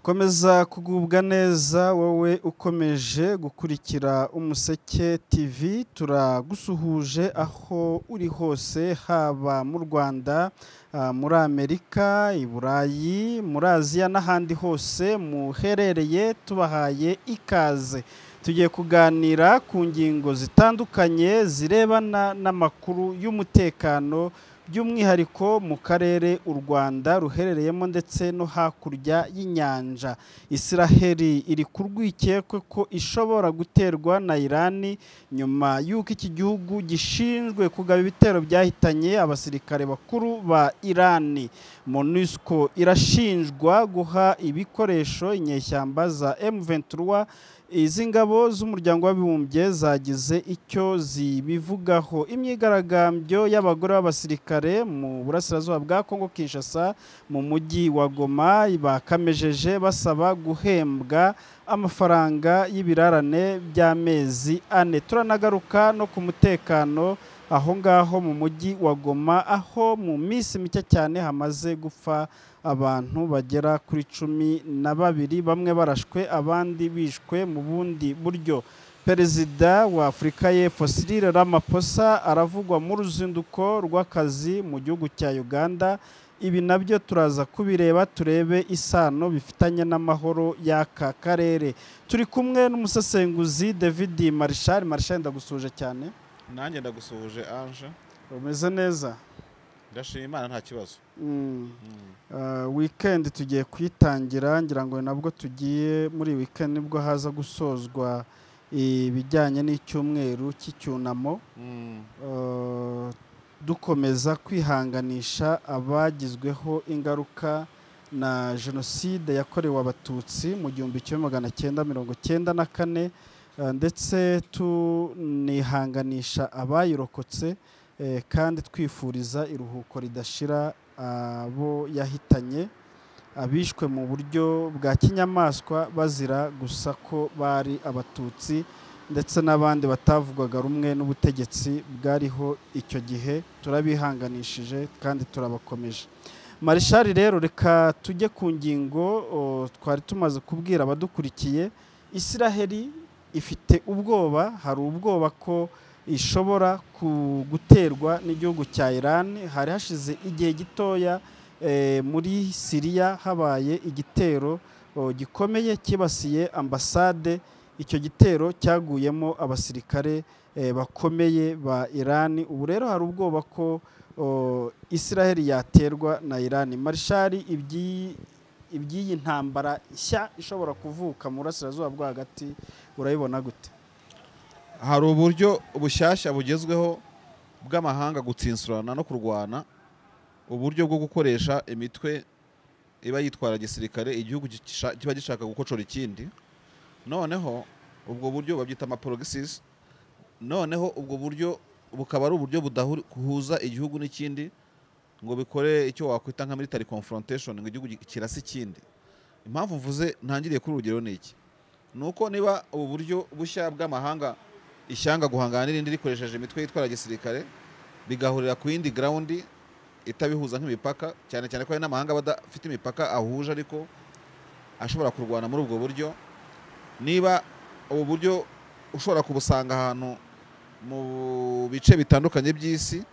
komeza kugubwa neza wowe ukomeje gukurikira umuseke tv turagusuhuje aho uri hose haba mu rwanda ah, muri amerika i burayi muri aziya n'ahandi hose muherereye tubahaye ikaze tugiye kuganira ku ngingo zitandukanye zirebana n'amakuru y'umutekano by'umwihariko mu karere u rwanda ruherereyemo ndetse no hakurya y'inyanja israheli iri ku rwikekwe ko ishobora guterwa na irani nyuma y'uko iki gihugu gishinzwe kugaba ibitero byahitanye abasirikare bakuru ba irani monusco irashinjwa guha ibikoresho inyeshyamba za m23 izi ngabo z'umuryango w'abibumbye zagize icyo zibivugaho imyigaragambyo y'abagore b'abasirikare mu burasirazuba bwa kongo kinshasa mu mujyi wa goma bakamejeje basaba guhembwa amafaranga y'ibirarane by'amezi ane turanagaruka no ku mutekano aho ngaho mu mujyi wa goma aho mu minsi mike cyane hamaze gupfa abantu bagera kuri cumi na babiri bamwe barashwe abandi bishwe mu bundi buryo perezida wa afurika y'epfo Cyril Ramaphosa aravugwa mu ruzinduko rw'akazi mu gihugu cya uganda ibi nabyo turaza kubireba turebe isano bifitanye n'amahoro y'aka karere turi kumwe n'umusesenguzi david marishal marishal ndagusuhuje cyane nanjye ndagusuhuje anje umeze neza ndashima imana nta kibazo Mm. Uh, weekend tugiye kuyitangira ngira ngo nabwo tugiye muri weekend nibwo haza gusozwa ibijyanye n'icyumweru cy'icyunamo Mm. Uh, dukomeza kwihanganisha abagizweho ingaruka na jenoside yakorewe abatutsi mu gihumbi kimwe magana cyenda mirongo cyenda na kane uh, ndetse tunihanganisha abayirokotse eh, kandi twifuriza iruhuko ridashira abo yahitanye abishwe mu buryo bwa kinyamaswa bazira gusa ko bari abatutsi ndetse n'abandi batavugwaga rumwe n'ubutegetsi bwariho icyo gihe turabihanganishije kandi turabakomeje marishari rero reka tujye ku ngingo o, twari tumaze kubwira abadukurikiye israheli ifite ubwoba hari ubwoba ko ishobora ku- guterwa n'igihugu cya Iran hari hashize igihe gitoya eh, muri Siriya habaye igitero oh, gikomeye kibasiye ambasade icyo gitero cyaguyemo abasirikare eh, bakomeye ba Iran ubu rero hari ubwoba ko oh, Israel yaterwa na Iran marshari ibyi iby'iyi ntambara nshya ishobora kuvuka mu burasirazuba bwo hagati urayibona gute hari uburyo bushyashya bugezweho bw'amahanga gutsinsurana no kurwana uburyo bwo gukoresha imitwe iba yitwara gisirikare igihugu gisha- kiba gishaka gukocora ikindi noneho ubwo buryo babyita amaporogisizi noneho ubwo buryo bukaba ari uburyo budahuza igihugu n'ikindi ngo bikore icyo wakwita nka military confrontation ngo igihugu gi- kirase ikindi impamvu mvuze ntangiriye kuri urugero ni iki ni uko niba ubu buryo bushya bw'amahanga ishyanga guhangana n'irindi rikoresheje imitwe yitwara gisirikare bigahurira ku yindi grawundi itabihuza nk'imipaka cyane cyane ko hari n'amahanga aba adafite imipaka ahuje ariko ashobora kurwana muri ubwo buryo niba ubu buryo ushobora kubusanga ahantu mu bice bitandukanye by'isi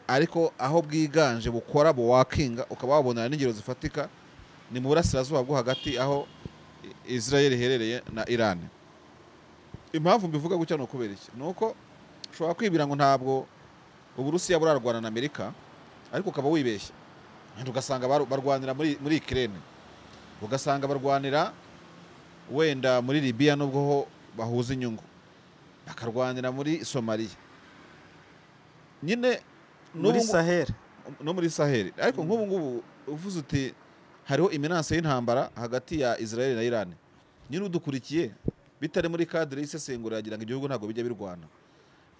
ariko aho bwiganje bukora buwakinga ukaba wabonera n'ingero zifatika ni mu burasirazuba bwo hagati aho I- Israel iherereye na Iran impamvu mbivuga gutya ni ukubera iki ni uko ushobora kwibwira ngo ntabwo uburusiya burarwana na amerika ariko ukaba wibeshya wenda ugasanga baru- barwanira muri muri ikirere ugasanga barwanira wenda muri libiya nubwo ho bahuza inyungu bakarwanira muri somaliya nyine muri n'ubu- Sahel no muri saheli ariko nk'ubu ngubu uvuze uti hariho iminanse y'intambara hagati ya israel na iran nyine udukurikiye bitari muri kadire y'isesengura yagira ngo igihugu ntabwo bijya birwana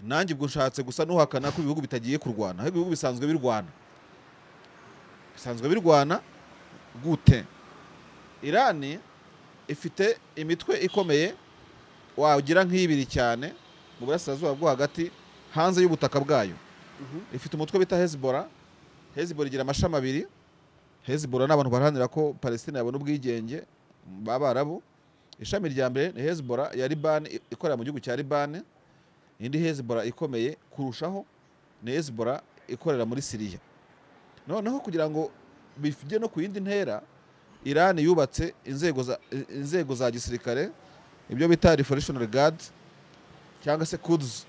nanjye ubwo nshatse gusa n'uhakana ko ibihugu bitagiye kurwana ahubwo ibihugu bisanzwe birwana bisanzwe birwana gute irani ifite imitwe ikomeye wagira nk'ibiri cyane mu burasirazuba bwo hagati hanze y'ubutaka bwayo ifite umutwe bita hezibora hezibora igira amashami abiri hezibora ni abantu baharanira ko palestina yabona ubwigenge b'abarabu ishami rya mbere ni hezibora ya libani i- ikorera mu gihugu cya libani indi hezibora ikomeye kurushaho ni hezibora ikorera muri siriya noneho kugira ngo bijye no ku yindi ntera irani yubatse inzego za, inzego za gisirikare ibyo bita revolutionary guard cyangwa se kuds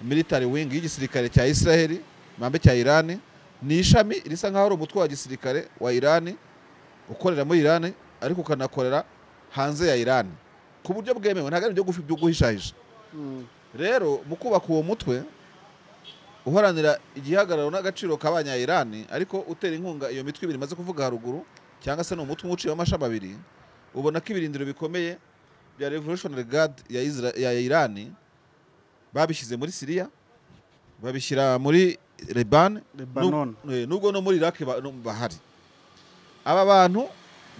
military wing y'igisirikare cya israel mambe cya irani ni ishami risa nkaho ari umutwe wa gisirikare wa irani ukorera muri irani ariko ukanakorera hanze ya irani ku buryo bwemewe ntabwo ari ibyo gufi- byo guhishahisha Mm. rero mu kubaka uwo mutwe uharanira igihagararo n'agaciro k'abanya irani ariko utera inkunga iyo mitwe ibiri imaze kuvuga haruguru cyangwa se ni umutwe umwe uciyemo amashami abiri ubona ko ibirindiro bikomeye bya revolutionary guard ya, Isra ya irani babishyize muri siriya babishyira muri leban Lebanon. Eh, nubwo no muri iraki ba- no- bahari aba bantu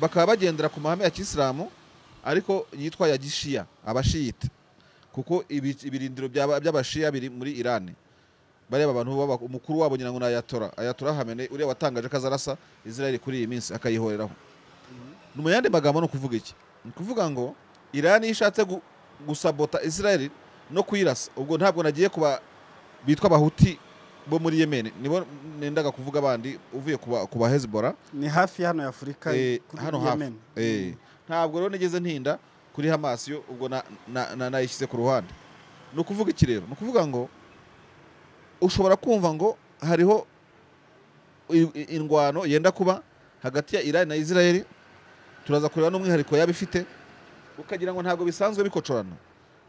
bakaba bagendera ku mahame ya kisilamu ariko yitwa ya gishiya abashiyite kuko ibi- ibirindiro by'aba- by'abashiya biri muri irani bareba abantu baba- umukuru wabo nyirango ni ayatora ayatora hamene uriya watangaje ko azarasa israel kuri iyi minsi akayihoreraho ni mu yandi magambo ni ukuvuga iki ni ukuvuga ngo irani iyo ishatse gu- gusabota israel no kuyirasa ubwo ntabwo nagiye kuba bitwa abahuti bo muri yemen nibo nendaga kuvuga abandi uvuye kuba- ku ba hezibora ni hafi ya hano ya afurika Eh, kuri hano hafi. Yemen. Eh, ntabwo rero nigeze ntinda kuri hamas yo ubwo na- na- na- nayishyize ku ruhande ni ukuvuga iki rero ni ukuvuga ngo ushobora kumva ngo hariho i- i- indwano yenda kuba hagati ya irani na israel turaza kureba n'umwihariko yaba ifite ukagira ngo ntabwo bisanzwe bikocorana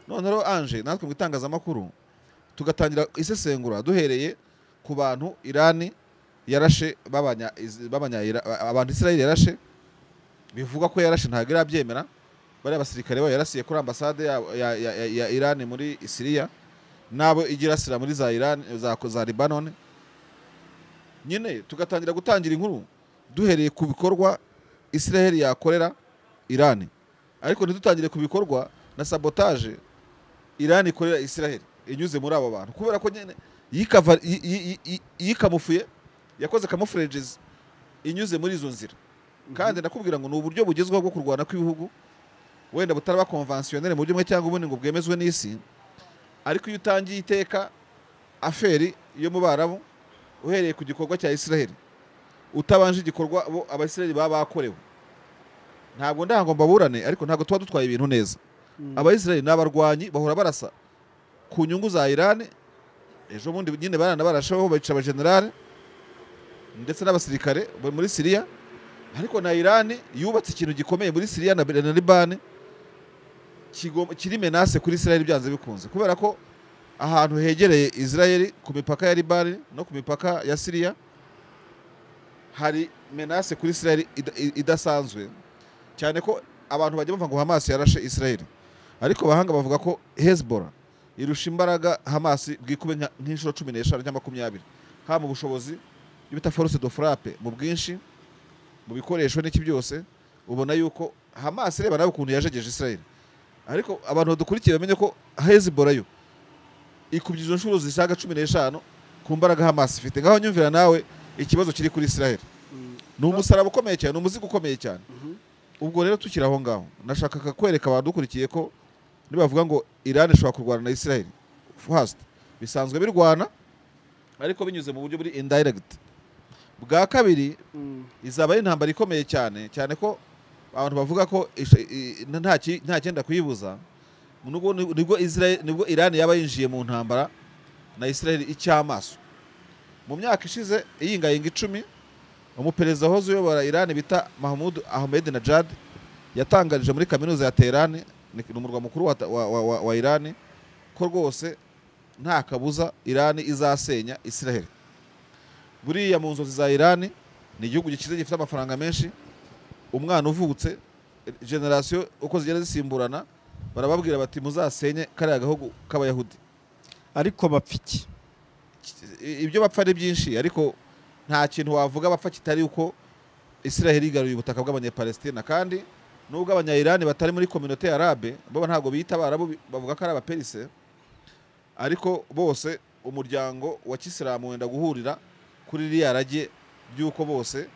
none rero anje natwe mu itangazamakuru tugatangira isesengura duhereye ku bantu irani yarashe babanya iz- babanya Ira- abantu israel yarashe bivugwa ko yarashe ntabwo irabyemera bariya basirikare bayo yarasiye kuri ambasade ya, ya, ya, ya, ya irani muri siriya n'abo igirasira muri za irani za, za libanoni nyine tugatangira gutangira inkuru duhereye ku bikorwa israheli yakorera irani ariko ntitutangire ku bikorwa na sabotaje irani ikorera israheli inyuze muri abo bantu kubera ko nyine yikava- yi- yi- yi- yikamufuye yakoze camouflages inyuze muri izo nzira kandi nakubwira ngo ni uburyo bugezweho bwo kurwana kw'ibihugu wenda butaraba konvansiyoneri mu buryo bumwe cyangwa ubundi ngo bwemezwe n'isi ariko iyo utangiye iteka aferi yo mu barabu uhereye ku gikorwa cya israheli utabanje igikorwa bo abasiraheli baba bakorewe ntabwo ndango mbaburane ariko ntabwo tuba dutwaye ibintu neza Mm. abayisiraheli ni abarwanyi bahora barasa ku nyungu za irani ejo bundi nyine baranabarasheho bayica abajenerali ndetse n'abasirikare bo muri siriya ariko na irani yubatse ikintu gikomeye muri siriya na na libani kigom- kiri menase kuri israheli byanze bikunze kubera ko ahantu hegereye israheli ku mipaka ya libani no ku mipaka ya siriya hari menase kuri israheli ida- i- idasanzwe cyane ko abantu bajya bumva ngo hamas yarashe israheli ariko abahanga bavuga ko hezbollah irusha imbaraga hamas bwikube nka- nk'inshuro cumi n'eshanu cyangwa makumyabiri haba mu bushobozi ibyo bita force de frappe mu bwinshi mu bikoresho n'iki byose ubona yuko hamas reba nawe ukuntu yajegeje israel ariko abantu badukurikiye bamenye ko hezbollah yo ikubye izo nshuro zisaga cumi n'eshanu ku mbaraga hamas ifite ngaho nyumvira nawe ikibazo kiri kuri israel Mm. ni umusaraba ukomeye cyane ni umuzigo ukomeye cyane Mhm. ubwo rero tukiri aho ngaho nashakaga kwereka abadukurikiye ko nibavuga ngo irani ishobora kurwana na israel first bisanzwe birwana ariko binyuze mu buryo buri indirect bwa kabiri Mm. izaba ari intambara ikomeye cyane cyane ko abantu bavuga ko isha- i- i- nta ki- nta cyenda kuyibuza nubwo nibwo Israel nibwo Iran yaba yinjiye mu ntambara na Israel icyamaso mu myaka ishize iyingayinga icumi umuperezida wahoze uyobora Iran bita Mahmoud Ahmadinejad yatangarije muri kaminuza ya Tehran ni ni umurwa mukuru wa, wa, wa, wa, wa Iran ko rwose nta kabuza Iran izasenya Israel buriya mu nzozi za Iran ni igihugu gikize gifite amafaranga menshi umwana uvutse generasiyo uko zigenda zisimburana barababwira bati muzasenye kariya gahugu k'abayahudi ariko bapfa iki I- ibyo bapfa ari byinshi ariko nta kintu wavuga bapfa kitari uko israheli igaruye ubutaka bw'abanyapalestina kandi nubwo abanyayirani batari muri kominote ya arabe bo ntabwo biyita abarabu bi- bavuga ko ari abaperise ariko bose umuryango wa kisilamu wenda guhurira kuri ririya rage ry'uko bose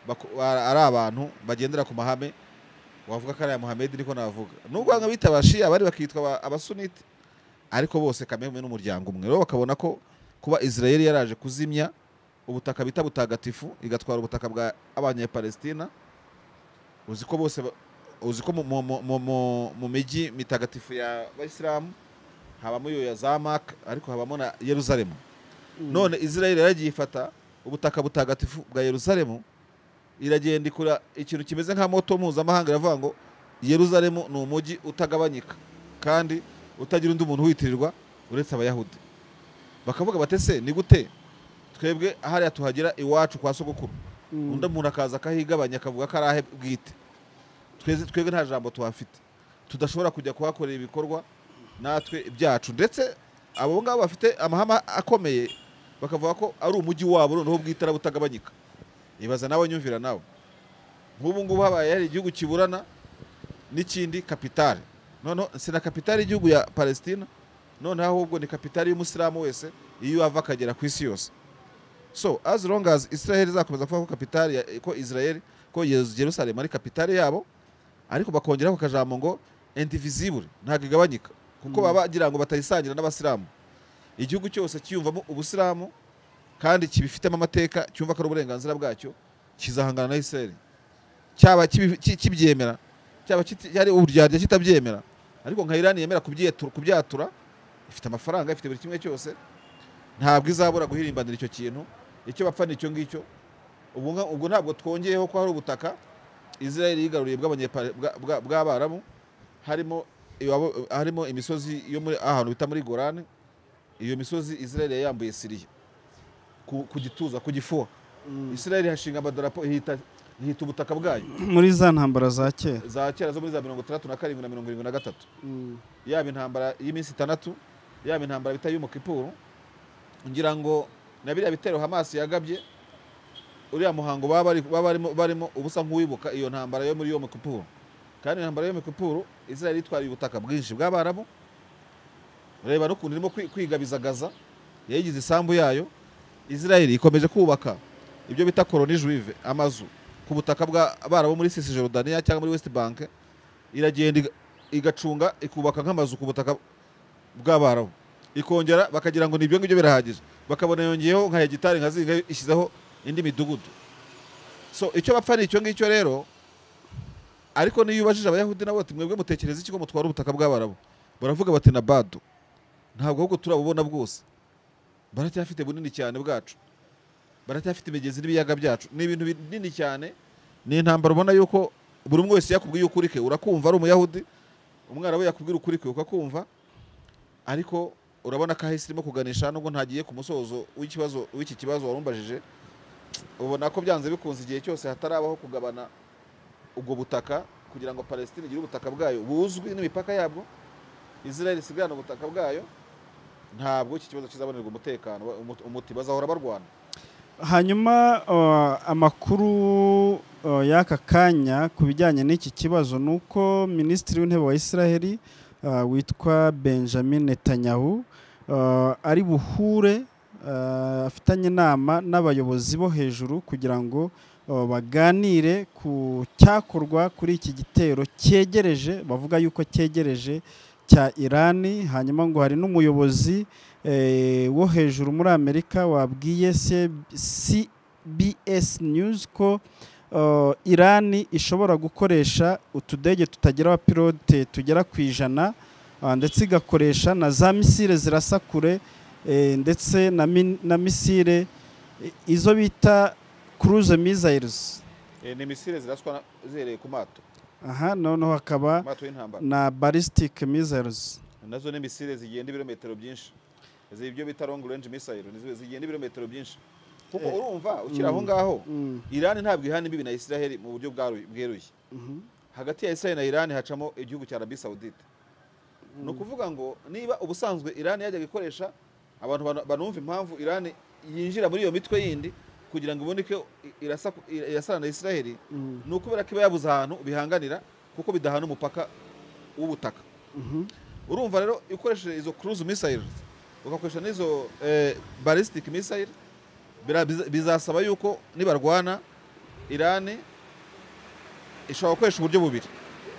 bako- ba- ari abantu bagendera ku mahame wavuga ko ari aya muhammed niko navuga nubwo bamwe bita abashia abari bakitwa aba- abasunite ariko bose kamwe n'umuryango umwe rero bakabona ko kuba israel yaraje kuzimya ubutaka bita butagatifu igatwara ubutaka bwa abanyapalestina uzi ko bose ba- uzi ko mu- mu- mu- mu- mu- mu mijyi mitagatifu y'abayisilamu habamo iyo ya zamak ariko habamo na yeruzalemu none israel yaragiye ifata ubutaka butagatifu bwa yeruzalemu iragenda ikora ikintu kimeze nka moto mpuzamahanga iravuga ngo yeruzalemu ni umujyi utagabanyika kandi utagira undi muntu witirirwa uretse abayahudi bakavuga batese ni gute twebwe hariya tuhagera iwacu kwa sogokuru Mm. undi muntu akaza akahigabanya akavuga ko ari ahe bwite tweze twebwe nta jambo tuhafite tudashobora kujya kuhakorera ibikorwa natwe ibyacu ndetse abo ngabo bafite amahama akomeye bakavuga ko ari umujyi wabo noneho bwite arabutagabanyika ibaza nawe nyumvira nawe nk'ubu ngubu habaye hari igihugu kiburana n'ikindi kapitale noneho si na kapitale y'igihugu ya palestina noneho ahubwo ni kapitale y'umusilamu wese iyo ava akagera ku isi yose so as long as israel izakomeza kuvuga ko kapitale ya- ko israel ko Yeru- jerusalem ari kapitale yabo ariko bakongeraho akajambo ngo indivisible ntabwo igabanyika kuko Mm. baba bagira ngo batayisangira n'abasilamu igihugu cyose cyiyumvamo ubusilamu kandi kibifitemo amateka cyumva ko ari uburenganzira bwacyo kizahangana na israel cyaba kibi- ki- kibyemera cyaba kiti- ari uburyarya kitabyemera ariko nka irani yemera kubyetu- kubyatura ifite amafaranga ifite buri kimwe cyose ntabwo izabura guhirimbanira icyo kintu icyo bapfa ni icyo ngicyo ubwo nga- ubwo ntabwo twongeyeho ko hari ubutaka israel yigaruriye bw'abanyepari- bwa- bwa- bw'abarabu harimo iwabo- harimo imisozi yo muri ahantu bita muri gorani iyo misozi israel yayambuye siriya ku, ku gituza ku gifuha israel ihashinga amadarapo ihita, ihita ubutaka bwayo muri za ntambara za kera za kera zo muri za mirongo itandatu na karindwi na mirongo irindwi na gatatu Mm. yaba intambara y'iminsi itandatu yaba intambara bita y'umukipuru ngira ngo na biriya bitero hamasi yagabye uriya muhango baba bari- baba barimo- barimo ubusa nk'uwibuka iyo ntambara yo muri yo mukipuru kandi iyo ntambara yo mukipuru israel yitwariye ubutaka bwinshi bw'abarabu reba n'ukuntu irimo kwi- kwigabizagaza yayigize isambu yayo israel ikomeje kubaka ibyo bita koroni juive amazu ku butaka bw'abarabu muri sisi jorudaniya cyangwa muri west bank iragenda iga- igacunga ikubaka nk'amazu ku butaka bw'abarabu ikongera bakagira ngo ni ibyo ngibyo birahagije bakabona yongeyeho nka hegitari nka zinga ishyizeho indi midugudu so icyo bapfa ni icyo ngicyo rero ariko niyo ubajije abayahudi nabo bati mwebwe mutekereza iki ko mutwara ubutaka bw'abarabu baravuga bati na badu ntabwo ahubwo turabubona bwose baracyafite bunini cyane bwacu baracyafite imigezi n'ibiyaga byacu ni ibintu binini cyane ni intambara ubona yuko buri umwe wese yakubwiye ukuri ke urakumva ari umuyahudi umwana we yakubwira ukuri kwe ukakumva ariko urabona ko ahise irimo kuganisha nubwo ntagiye ku musozo w'ikibazo w'iki kibazo warumbajije ubona ko byanze bikunze igihe cyose hatarabaho kugabana ubwo butaka kugira ngo palestine igire ubutaka bwayo buzwi n'imipaka yabwo israel isigarane ubutaka bwayo ntabwo iki kibazo kizabonerwa umutekano wa- umuti- umuti bazahora barwana hanyuma uh, amakuru uh, y'aka kanya ku bijyanye n'iki kibazo ni uko minisitiri w'intebe wa israheli uh, witwa benjamin netanyahu uh, ari buhure uh, afitanye inama n'abayobozi bo hejuru kugira ngo uh, baganire ku cyakorwa kuri iki gitero cyegereje bavuga yuko cyegereje cya irani hanyuma ngo hari n'umuyobozi eh, wo hejuru muri amerika wabwiye cbs news ko uh, irani ishobora gukoresha utudege tutagira abapilote tugera ku ijana uh, ndetse igakoresha na za misile zirasa kure eh, ndetse na, min, na misile eh, izo bita cruise missiles Eh, ni misile ziraswa na- zihereye ku mato aha noneho hakaba mato y'intambara na ballistic missiles nazo ni misile zigenda ibirometero byinshi izi ibyo bita long range missile nizo zigenda ibirometero byinshi kuko Eh, urumva ukiri aho mm. ngaho mm. irani ntabwo ihana imbibi na israheli mu buryo bwaru- bweruye mhm. hagati ya israheli na irani hacamo igihugu cya arabi sawudite ni ukuvuga ngo niba ubusanzwe irani yajyaga ikoresha abantu bana- banumva impamvu irani yinjira muri iyo mitwe yindi kugira ngo iboneke i- irasa- irasana na israheli Mm, ni ukubera ko iba yabuze ahantu bihanganira kuko bidahana umupaka w'ubutaka mhm. urumva rero iyo ukoresheje izo cruise missiles ugakoresha n'izo eh, ballistic missile bira- biza- bizasaba yuko nibarwana irani ishobora gukoresha uburyo bubiri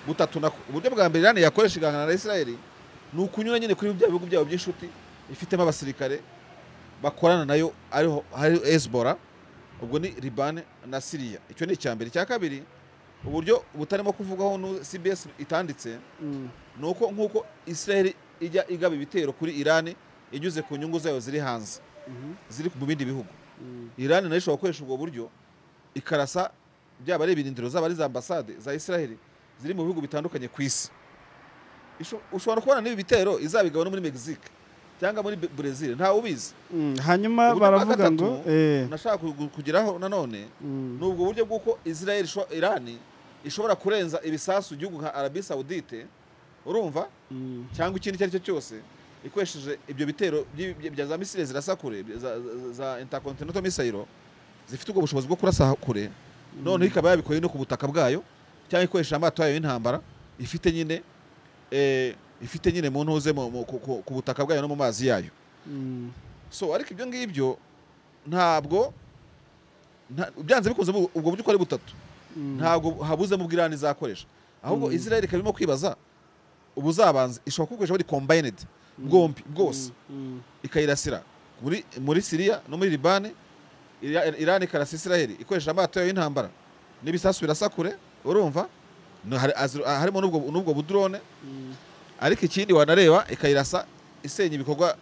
butatu na uburyo bwa mbere irani yakoresha igahangana na israeli ni ukunyura nyine kuri bya bihugu byabo by'inshuti ifitemo abasirikare bakorana nayo ariho hari hezbollah ubwo ni libani na siriya icyo ni icya mbere icya kabiri uburyo butarimo kuvugaho nu cbs itanditse Mm. ni uko nk'uko israeli ijya igaba ibitero kuri irani inyuze ku nyungu zayo ziri hanze Mhm. ziri mu bindi bihugu Mm. irani nayo ishobora gukoresha ubwo buryo ikarasa byaba ari ibirindiro zaba ari za ambasade za israeli ziri mu bihugu bitandukanye ku isi Isho- ushobora kubona n'ibi bitero izabigaba no muri mexique cyangwa muri Be- brazil ntawe ubizi Mm. hanyuma Uburyo bwa baravuga ngo gatatu, eh, nashaka kugu- kugeraho nanone mm. ni ubwo buryo bw'uko israeli isho- irani ishobora kurenza ibisasu igihugu nka arabi saudite urumva Mm. cyangwa ikindi icyo ari cyo cyose ikoresheje ibyo bitero byi- bya bya za misile zirasa kure bya- za, za- za intercontinental missile zifite ubwo bushobozi bwo kurasa kure noneho ikaba yabikoye no ku butaka bwayo cyangwa ikoresheje amato yayo y'intambara ifite nyine eh, ifite nyine mu ntuze mu- mu- ku- ku- ku butaka bwayo no mu mazi yayo Mm. so ariko ibyo ngibyo ntabwo nta- byanze bikunze ubu- ubwo buryo uko ari butatu Mm. ntabwo habuzemo ubw'irani izakoresha ahubwo Mm. israel ikaba irimo kwibaza ubuzabanza ishobora kubukoresha buri combined bwombi bwose Mm. ikayirasira muri muri siriya no muri libani Ira- irani ikarasa israel ikoresha amato yayo y'intambara n'ibisasu birasa kure urumva No, hari- azir- harimo n'ubwo n'ubwo budrone Mm. ariko ikindi wanareba ikayirasa isenya ibikorwa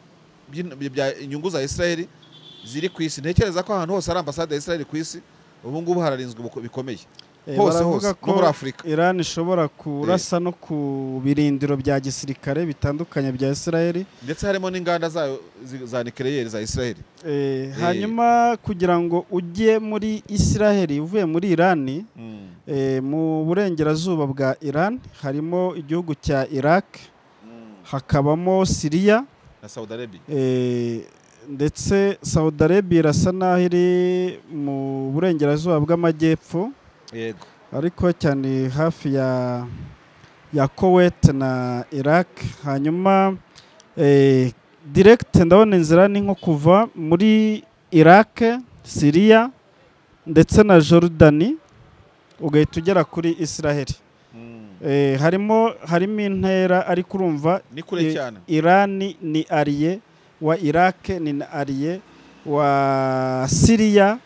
by'in- bya inyungu za israel ziri ku isi ntekereza ko ahantu hose hari ambasade ya israel ku isi ubu ngubu hararinzwe ubuko- bikomeye Eh, hose baravuga hose no ko muri afurika Iran ishobora kurasa no ku birindiro bya gisirikare bitandukanye bya Israel ndetse harimo n'inganda zayo zi- za nikeleyeri za israel Eh, hanyuma kugira ngo ujye muri Israel uvuye muri Iran eh, mu burengerazuba bwa Iran harimo igihugu cya Iraq hakabamo Syria na saudi arabia eh, ndetse Saudi Arabia irasa naho iri mu burengerazuba bw'amajyepfo yego ariko cyane hafi ya ya Kuwait na Iraq hanyuma eh, direct ndabona inzira ni nko kuva muri Iraq Syria ndetse na Jordani ugahita ugera kuri Israel eh, harimo harimo intera ariko urumva ni kure Eh, cyane Irani ni ariye wa Iraq ni na ariye wa Syria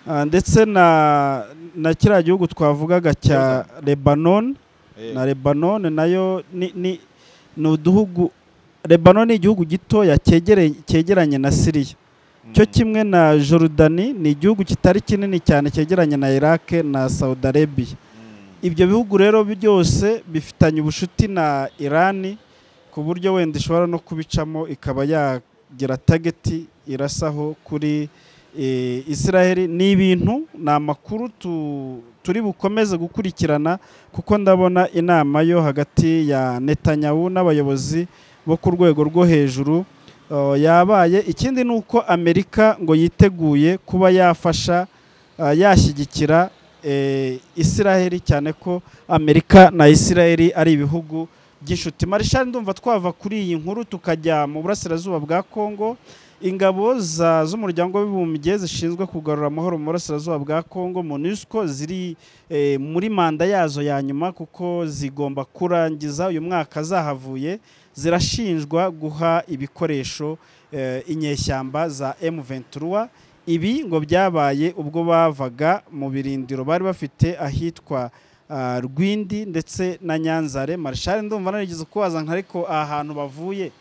ah, ndetse na na kiriya gihugu twavugaga cya Lebanon Eh, na Lebanon nayo ni ni ni uduhugu Lebanon ni igihugu gitoya cyegere- cyegeranye na Syria mm. cyo kimwe na Jordani ni igihugu kitari kinini cyane cyegeranye na Iraq na Saudi Arabia Mm. ibyo bihugu rero byose bifitanye ubucuti na irani ku buryo wenda ishobora no kubicamo ikaba yagira tageti irasaho kuri eh, israel ni ibintu ni amakuru tu- turi bukomeze gukurikirana kuko ndabona inama yo hagati ya netanyahu n'abayobozi bo ku rwego rwo hejuru eh, yabaye ikindi ni uko amerika ngo yiteguye kuba yafasha eh, yashyigikira eh, Israel cyane ko Amerika na Israel ari ibihugu by'inshuti Marshal ndumva twava kuri iyi nkuru tukajya mu burasirazuba bwa Kongo ingabo za z'umuryango w'abibumbye zishinzwe kugarura amahoro mu burasirazuba bwa Kongo MONUSCO ziri eh, muri manda yazo ya nyuma kuko zigomba kurangiza uyu mwaka zahavuye zirashinjwa guha ibikoresho eh, inyeshyamba za M23 ibi ngo byabaye ubwo bavaga mu birindiro bari bafite ahitwa ah, Rwindi ndetse na Nyanzare Marshal ndumva narigeze kubaza nka ariko aha hantu bavuye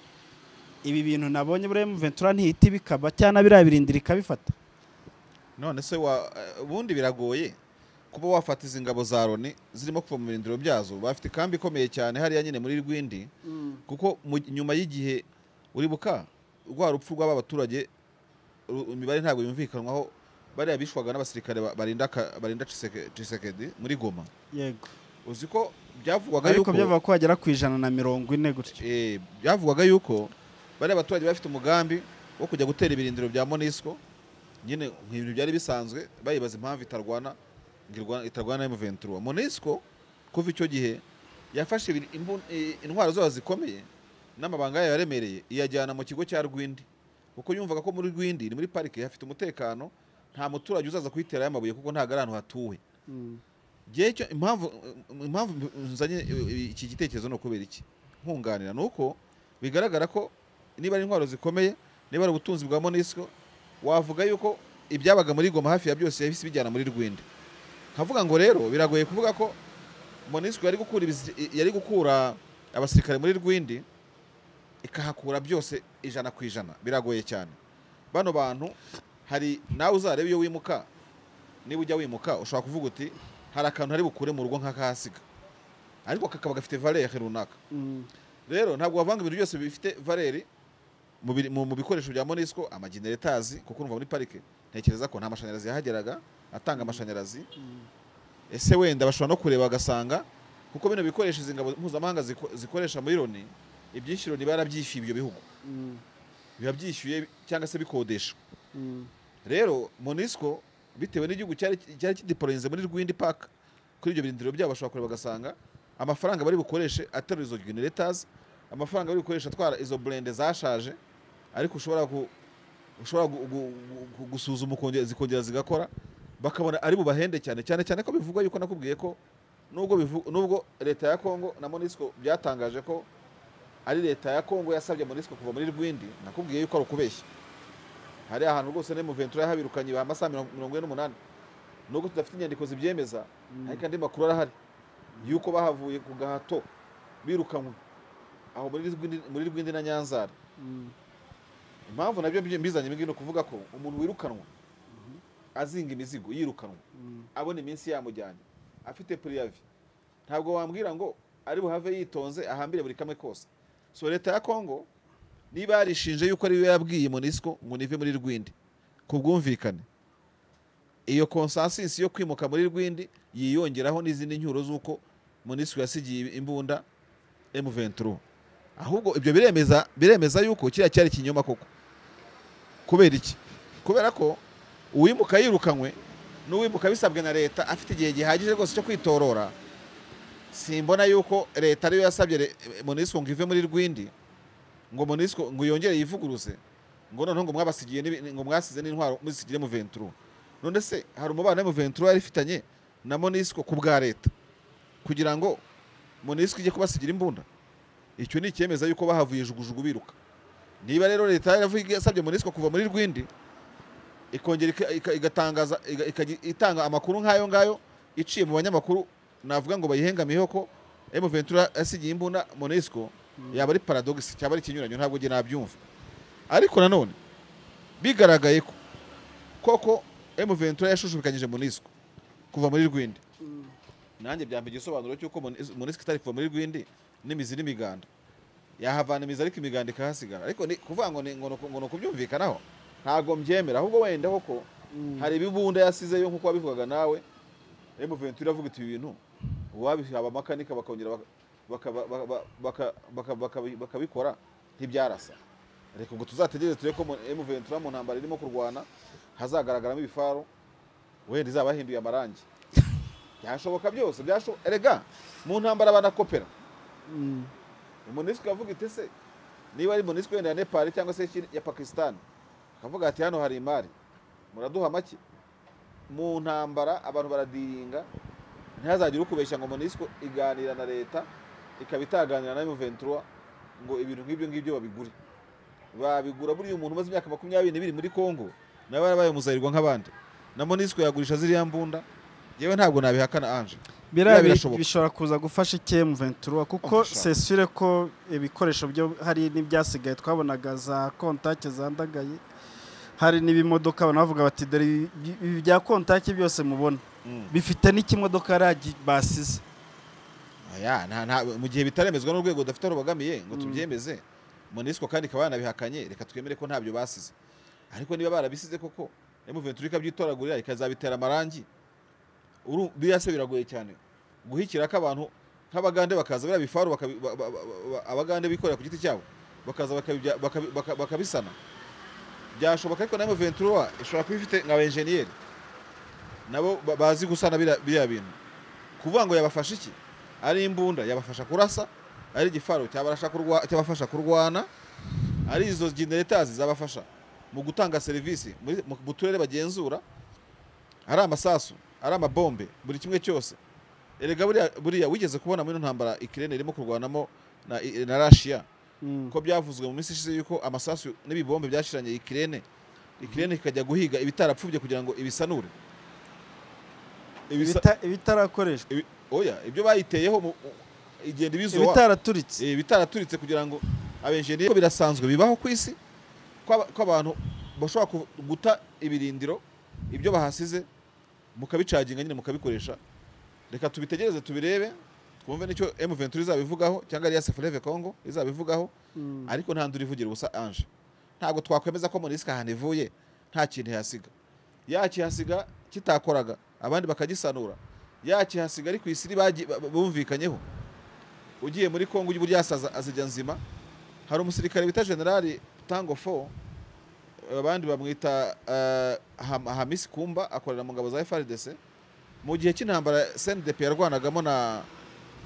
ibi bintu nabonye buriya M23 ntihita bikaba cyangwa biriya birindiro ikabifata none se wa- eh, ubundi biragoye kuba wafata izi ngabo za loni zirimo kuva mu birindiro byazo bafite ikambi ikomeye cyane hariya nyine muri rwindi kuko mu- nyuma y'igihe uri buka rwa rupfu rw'aba baturage ru- imibare ntabwo yumvikanwaho bariya bishwaga n'abasirikare ba- barinda ka- barinda Tshiseke- Tshisekedi muri goma yego uzi ko byavugwaga ariko yuko byavuga ko bagera ku ijana na mirongo ine gutyo eh, byavugwaga yuko bariya baturage bafite umugambi wo kujya gutera ibirindiro bya monisco nyine nk'ibintu byari bisanzwe bayibaza impamvu itarwana ngo irwa- itarwana M23 monisco kuva icyo gihe yafashe ibiri- imbu- eh, intwaro zayo zikomeye n'amabanga yayo yaremereye iyajyana mu kigo cya rwindi kuko yumvaga ko muri rwindi ni muri parike hafite umutekano nta muturage uzaza kuyiterayo amabuye kuko ntabwo ari ahantu hatuwe Njyewe icyo- impamvu impamvu nzanye iki gitekerezo ni ukubera iki nkunganira ni uko bigaragara ko niba ari intwaro zikomeye niba ari ubutunzi bwa monisco wavuga yuko ibyabaga muri goma hafi ya byose yahise bijyana muri rwinde nkavuga ngo rero biragoye kuvuga ko monisco yari gukura ibisi- yari gukura abasirikare muri rwindi ikahakura byose ijana ku ijana biragoye cyane bano bantu hari nawe uzareba iyo wimuka niba ujya wimuka ushobora kuvuga uti hari akantu hari bukure mu rugo nk'akahasiga ariko kakaba gafite valere runaka Mm. rero ntabwo wavanga ibintu byose bifite valeri mu biri- mu- mu bikoresho bya monisco amageneretazi kuko urumva muri parike ntekereza ko nta mashanyarazi yahageraga atanga amashanyarazi ese wenda bashobora no kureba bagasanga kuko bino bikoresho izi ngabo mpuzamahanga ziko- zikoresha muri loni ibyinshi loni barabyishyuye ibyo bihugu Mm. biba byishyuye cyangwa se bikodesha Mm. rero monisco bitewe n'igihugu cyari cyari kideporoyinze muri rwindi park kuri ibyo birindiro byabo bashobora kureba bagasanga amafaranga bari bukoreshe aterura izo generators amafaranga bari bukoreshe atwara izo burende zashaje ariko ushobora ku, ushobora gu, gu, gu, gusuzuma ukongera zikongera zigakora bakabona ari bubahende cyane cyane cyane ko bivugwa yuko nakubwiye ko nubwo bivu- nubwo leta ya Kongo na Monisco byatangaje ko ari leta ya Kongo yasabye Monisco kuva muri Rwindi nakubwiye yuko ari ukubeshya hari ahantu rwose ne Ventura yahabirukanye ba masaha mirongo mirongo ine n'umunani nubwo tudafite inyandiko zibyemeza ariko andi makuru arahari yuko bahavuye ku gahato birukanywe aho muri Rwindi- muri Rwindi na Nyanzara Mm. impamvu nabyo mbi- mbizanye ibi ngibi ni ukuvuga ko umuntu wirukanwa azinga imizigo yirukanwa Mm. abona iminsi yamujyanye afite puriyavi ntabwo wambwira ngo ari buhave yitonze ahambire buri kamwe kose so leta ya kongo niba yarishinje yuko ariwe yabwiye monisco ngo nive muri rwindi ku bwumvikane iyo konsansisi yo kwimuka muri rwindi yiyongeraho n'izindi nyuro z'uko monisco yasigiye imbunda M23 ahubwo ibyo biremeza biremeza yuko kiriya cyari ikinyoma koko kubera iki kubera ko uwimuka yirukanywe n'uwimuka bisabwe na leta afite igihe gihagije rwose cyo kwitorora simbona yuko leta ariyo yasabye re- monisco ngo ive muri rwindi ngo monisco ngo yongere yivuguruze ngo noneho ngo mwabasigiye n'ibi- ngo mwasize n'intwaro muzisigire mu venturo none se hari umubano mu venturo yari ifitanye na monisco ku bwa leta kugira ngo monisco ijye kubasigira imbunda icyo ni icyemeza yuko bahavuye jugujugu biruka niba rero leta yaravuye yasabye monisco kuva muri rwindi ikongera ika- ika- igatangaza iga- ikajya itanga amakuru nk'ayo ngayo iciye mu banyamakuru navuga ngo bayihengamiyeho ko M Ventura yasigiye imbunda Monesco yaba ari paradox cyaba ari ikinyuranyo ntabwo njye nabyumva ariko nanone bigaragaye ko koko M Ventura yashushubikanyije Monesco kuva muri Rwindi Mm. nanjye byampa igisobanuro cy'uko Mones- Monesco itari kuva muri Rwindi n'imizi n'imiganda yahavana imizi ariko imiganda ikahasigara ariko ni kuvuga ngo ni ngo ni uku- ngo ni ukubyumvikanaho ntabwo mbyemera ahubwo wenda koko Mm. hari ibibunda yasizeyo nk'uko wabivugaga nawe M23 iravuga iti ibi bintu uwabihaba amakanika bakongera baka- baka- baka- baka- baka- baka- bakabikora ntibyarasa reka ngo tuzategereze turebe ko mu- M23 mu ntambara irimo kurwana hazagaragaramo ibifaru wenda izaba yahinduye amarangi byashoboka byose byasho erega mu ntambara banakopera Mm. umunisiko yavuga iti se niba ari umunisiko wenda ya nepal cyangwa se y'ikindi- ya pakistan akavuga ati hano hari imari muraduha make mu ntambara abantu baradiringa ntihazagire ukubeshya ngo munisiko iganira na leta ikaba itaganira na ventura ngo ibintu nk'ibyo ngibyo babigure babigura buriya umuntu umaze imyaka makumyabiri n'ibiri muri congo nawe yarabaye umuzarirwa nk'abandi na monisiko yagurisha ziriya mbunda yewe ntabwo nabihakana anje biriya birashoboka. bishobora kuza gufasha ikemu ventura kuko Birashoboka. sesure ko ibikoresho byo hari n'ibyasigaye twabonaga za kontake zandagaye hari n'ibimodoka abantu bavuga bati dore ibi- ibi bya kontake byose mubona bifite n'ikimodoka ragi basize Aya, nta- nta- mu gihe bitaremezwa n'urwego rudafite aho rubogamiye ngo Mm. tubyemeze monisco kandi ikaba yanabihakanye reka twemere ko ntabyo basize ariko niba barabisize koko M23 ikabyitoragurira ikazabitera amarangi Uru- biriya se biragoye cyane guhikira ko abantu nk'abagande bakaza biriya bifaru bakabi- ba- ba- ba- ba- abagande bikorera ku giti cyabo bakaza bakabibya- bakabi- baka- bakabisana byashoboka ariko na M23 ishobora kuba ifite nka benjeniyeri nabo ba- bazi gusana biriya biriya bintu kuvuga ngo yabafasha iki ari imbunda yabafasha kurasa ari igifaru cyabarasha kurwa- cyabafasha kurwana ari izo generators zabafasha mu gutanga serivisi muri- mu- mu turere bagenzura ari amasasu ari amabombe buri kimwe cyose erega buriya- buriya wigeze kubona muri ino ntambara ikirere irimo kurwanamo na, i- na rashiya Mm. ko byavuzwe mu minsi ishize yuko amasasu n'ibibombe byashiranye ikirene ikirene kikajya guhiga ibitarapfubye kugira ngo ibisanure Ibisa- Ibita- ibitarakoreshwa ibi- oya ibyo bayiteyeho mu- u- igenda ibizoa ibitaraturitse Eh, bitaraturitse kugira ngo abenjeniyeri ko birasanzwe bibaho ku isi ko aba- ko abantu bashobora ku- guta ibirindiro ibyo bahasize mukabicaginga nyine mukabikoresha reka tubitegereze tubirebe twumve n'icyo M23 izabivugaho cyangwa ariya Sefreve Congo izabivugaho Mm. ariko nta nduru ivugira ubusa Ange ntabwo twakwemeza ko muri risk ahantu ivuye nta kintu ihasiga yakihasiga kitakoraga abandi bakagisanura yakihasiga ari ku isi bagi- ba- bumvikanyeho ugiye muri Kongo ujya burya asaza azijya nzima hari umusirikare bita generali Tango Fo abandi bamwita eh, Ham- Hamisi Kumba akorera mu ngabo za FRDC mu gihe cy'intambara CNDP yarwanagamo na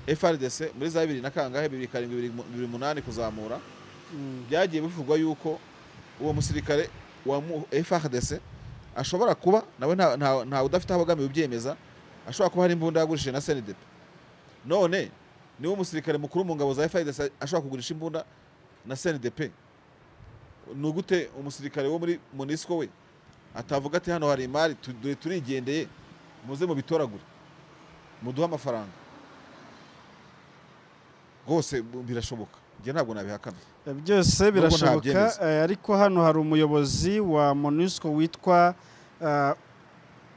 FRDC muri za bibiri na kangahe bibiri karindwi bibiri mu- bibiri umunani kuzamura Mm. byagiye bivugwa yuko uwo musirikare wa mu- FRDC ashobora kuba nawe nta- nta- ntawe udafite aho abogamiye ubyemeza ashobora kuba hari imbunda yagurishije na CNDP none niwe umusirikare mukuru mu ngabo za FRDC ashobora kugurisha imbunda na CNDP ni ugute umusirikare wo muri MONUSCO we atavuga ati hano hari imari tu- dore turigendeye muze mubitoragure muduhe amafaranga rwose birashoboka njye ntabwo nabihakana byose Nubwo birashoboka ntabyemeza. eh, ariko hano hari umuyobozi wa monusco witwa eh,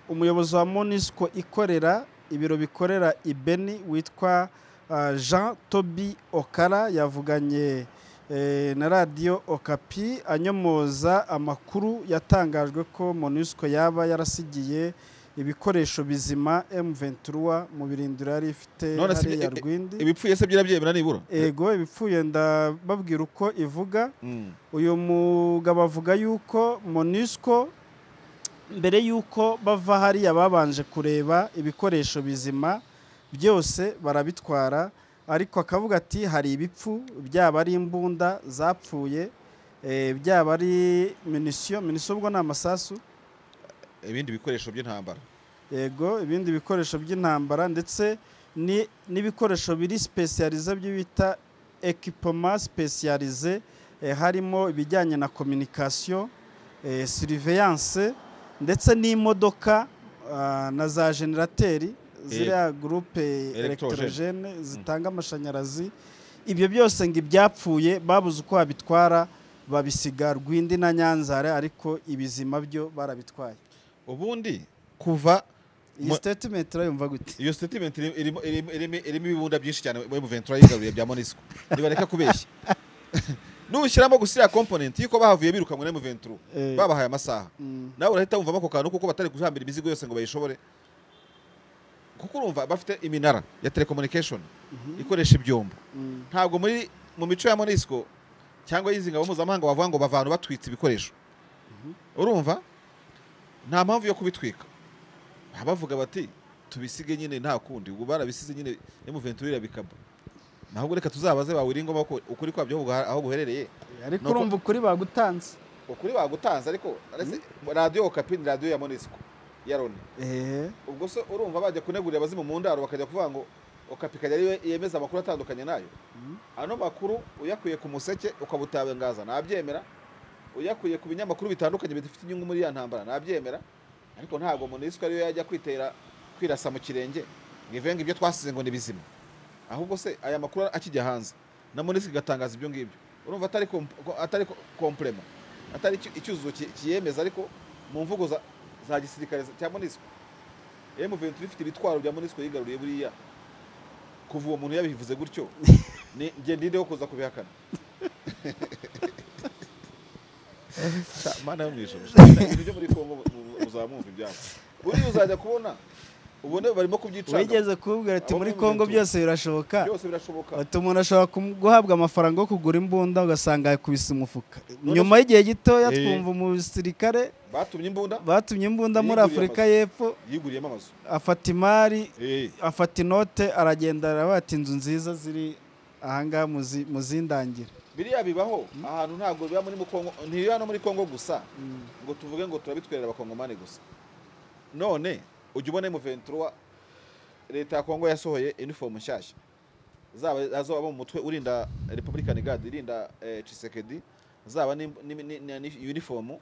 umuyobozi wa monusco ikorera ibiro bikorera ibeni witwa eh, jean tobi okara yavuganye eh, na radiyo okapi anyomoza amakuru yatangajwe ko monusco yaba yarasigiye ibikoresho bizima m23 mu birindiro yari ifite None se hariya ibi- ibi- rwindi ibipfuye se byirabyemera nibura ego ibipfuye ndababwira uko ivuga Mm. uyu mugabo avuga yuko monusco mbere yuko bava hariya babanje kureba ibikoresho bizima byose barabitwara ariko akavuga ati hari ibipfu byaba ari imbunda zapfuye eh, byaba ari minisiyo minisiyo ubwo ni amasasu ibindi bikoresho by'intambara yego ibindi bikoresho by'intambara ndetse ni- n'ibikoresho biri sipesiyarize byo bita ekipoma sipesiyarize eh, harimo ibijyanye na kominikasiyo eh, siriveyanse ndetse n'imodoka ah, na za generateri ziriya gurupe elektorogene zitanga amashanyarazi ibyo byose ngo ibyapfuye babuze uko babitwara babisiga rwindi na nyanzara ariko ibizima byo barabitwaye ubundi kuva iyi Mu- statement urayumva gute iyo statement iri- irimo irimo- irimo- irimo ibibunda byinshi cyane M23 yigaruriye bya Monisco ntibareka kubeshya nushyiramo gusa iriya component y'uko bahavuye birukanwe na M23 Eh, babahaye amasaha mm, nawe urahita wumvamo ako kantu kuko batari guhambira imizigo yose ngo bayishobore kuko urumva bafite iminara ya telecommunication mhm, ikoresha ibyombo mm, ntabwo muri mu mico ya Monisco cyangwa y'izi ngabo mpuzamahanga bavuga ngo bavana batwitse ibikoresho urumva nta mpamvu yo kubitwika Baba bavuga bati tubisige nyine nta kundi ubwo barabisize nyine M23 irabikaba ntabwo reka tuzabaze bawira ingoma ko ukuri kwabyo aho guha- aho guherereye ariko Nuko- urumva ukuri bagutanze ukuri bagutanze ariko aretse- radiyo okapi ni radiyo ya Monisco ya Loni Eh, ubwo se urumva bajya kunegurira abazimu mu ndaro bakajya kuvuga ngo okapi ikajya ariyo yemeza amakuru atandukanye nayo Mhm. ano makuru uyakuye ku museke ukabutangaza ntabyemera uyakuye ku binyamakuru bitandukanye bidafite inyungu muri ya ntambara ntabyemera ariko ntabwo monisco ariyo yajya kwitera kwirasa mu kirenge ngo ive ngo ibyo twasize ngo ni bizima ahubwo se aya makuru akijya hanze na monisco igatangaza ibyo ngibyo urumva atari komp- ko- atari ko- komplema atari icyu- icyuzuzo ki- kiyemeza ariko mu mvugo za, za gisirikare cya monisco M23 ifite ibitwaro bya Monisco yigaruriye buriya kuva uwo muntu yabivuze gutyo ni njye ndinde wo kuza kubihakana Ta- mana yo mu ijuru ibintu byo muri Kongo mu- mu- muzamwumva ibyabo buriya uzajya kubona ubone barimo kubyicanga wigeze kubwira ati Abo muri muri kongo Ventura. byose birashoboka byose birashoboka ati umuntu ashobora kum- guhabwa amafaranga yo kugura imbunda ugasanga yakubise umufuka None nyuma y'igihe gitoya Eh. twumva umusirikare batumye imbunda batumye imbunda muri Yiguriye afurika y'epfo yiguriyemo amazu afata imari Eh, afata inote aragenda aravuga ati inzu nziza ziri ahangaha muzi- muzindangira biriya bibaho ahantu ntabwo biba muri mu Kongo ntibiri hano muri Kongo gusa Mm. ngo tuvuge ngo turabitwerera abakongomani gusa none ujya ubona M23 leta ya kongo yasohoye inifomu nshyashya zaba azoba abo mu mutwe urinda republican guard irinda eh, Tshisekedi zaba ni, ni, ni, ni, ni uniform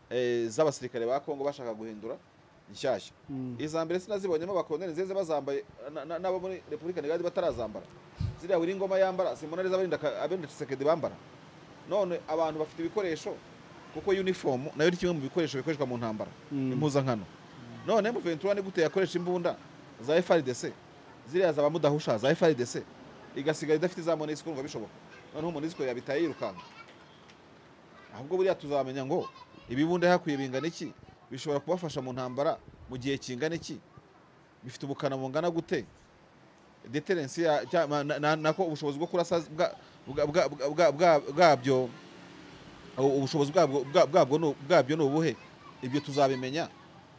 eh, z'abasirikare ba Kongo bashaka guhindura nshyashya Mm. iza mbere sinazibonyemo abakoloneli nziza bazambaye na- na- n'abo muri republican guard batarazambara ziriya buri ngoma yambara simona neza abarinda ka- abarinda Tshisekedi bambara none abantu bafite ibikoresho kuko uniform nayo ni kimwe mu bikoresho bikoreshwa mu ntambara Mm. impuzankano none M23 ni gute yakoresha imbunda za FRDC ziriya zaba mudahusha za FRDC igasigara idafite za Monusco urumva bishoboka noneho Monusco yabitaye yirukanka ahubwo buriya tuzamenya ngo ibibunda hakwiye bingana iki bishobora kubafasha mu ntambara mu gihe kingana iki bifite ubukana bungana gute deterence ya cya- na- na- nako ubushobozi bwo kurasa bwa- bwa- bwa- bwa- bwa- bwabyo ubu- ubushobozi bwabwo bwa- bwabwo ni- bwabyo ni ubuhe ibyo tuzabimenya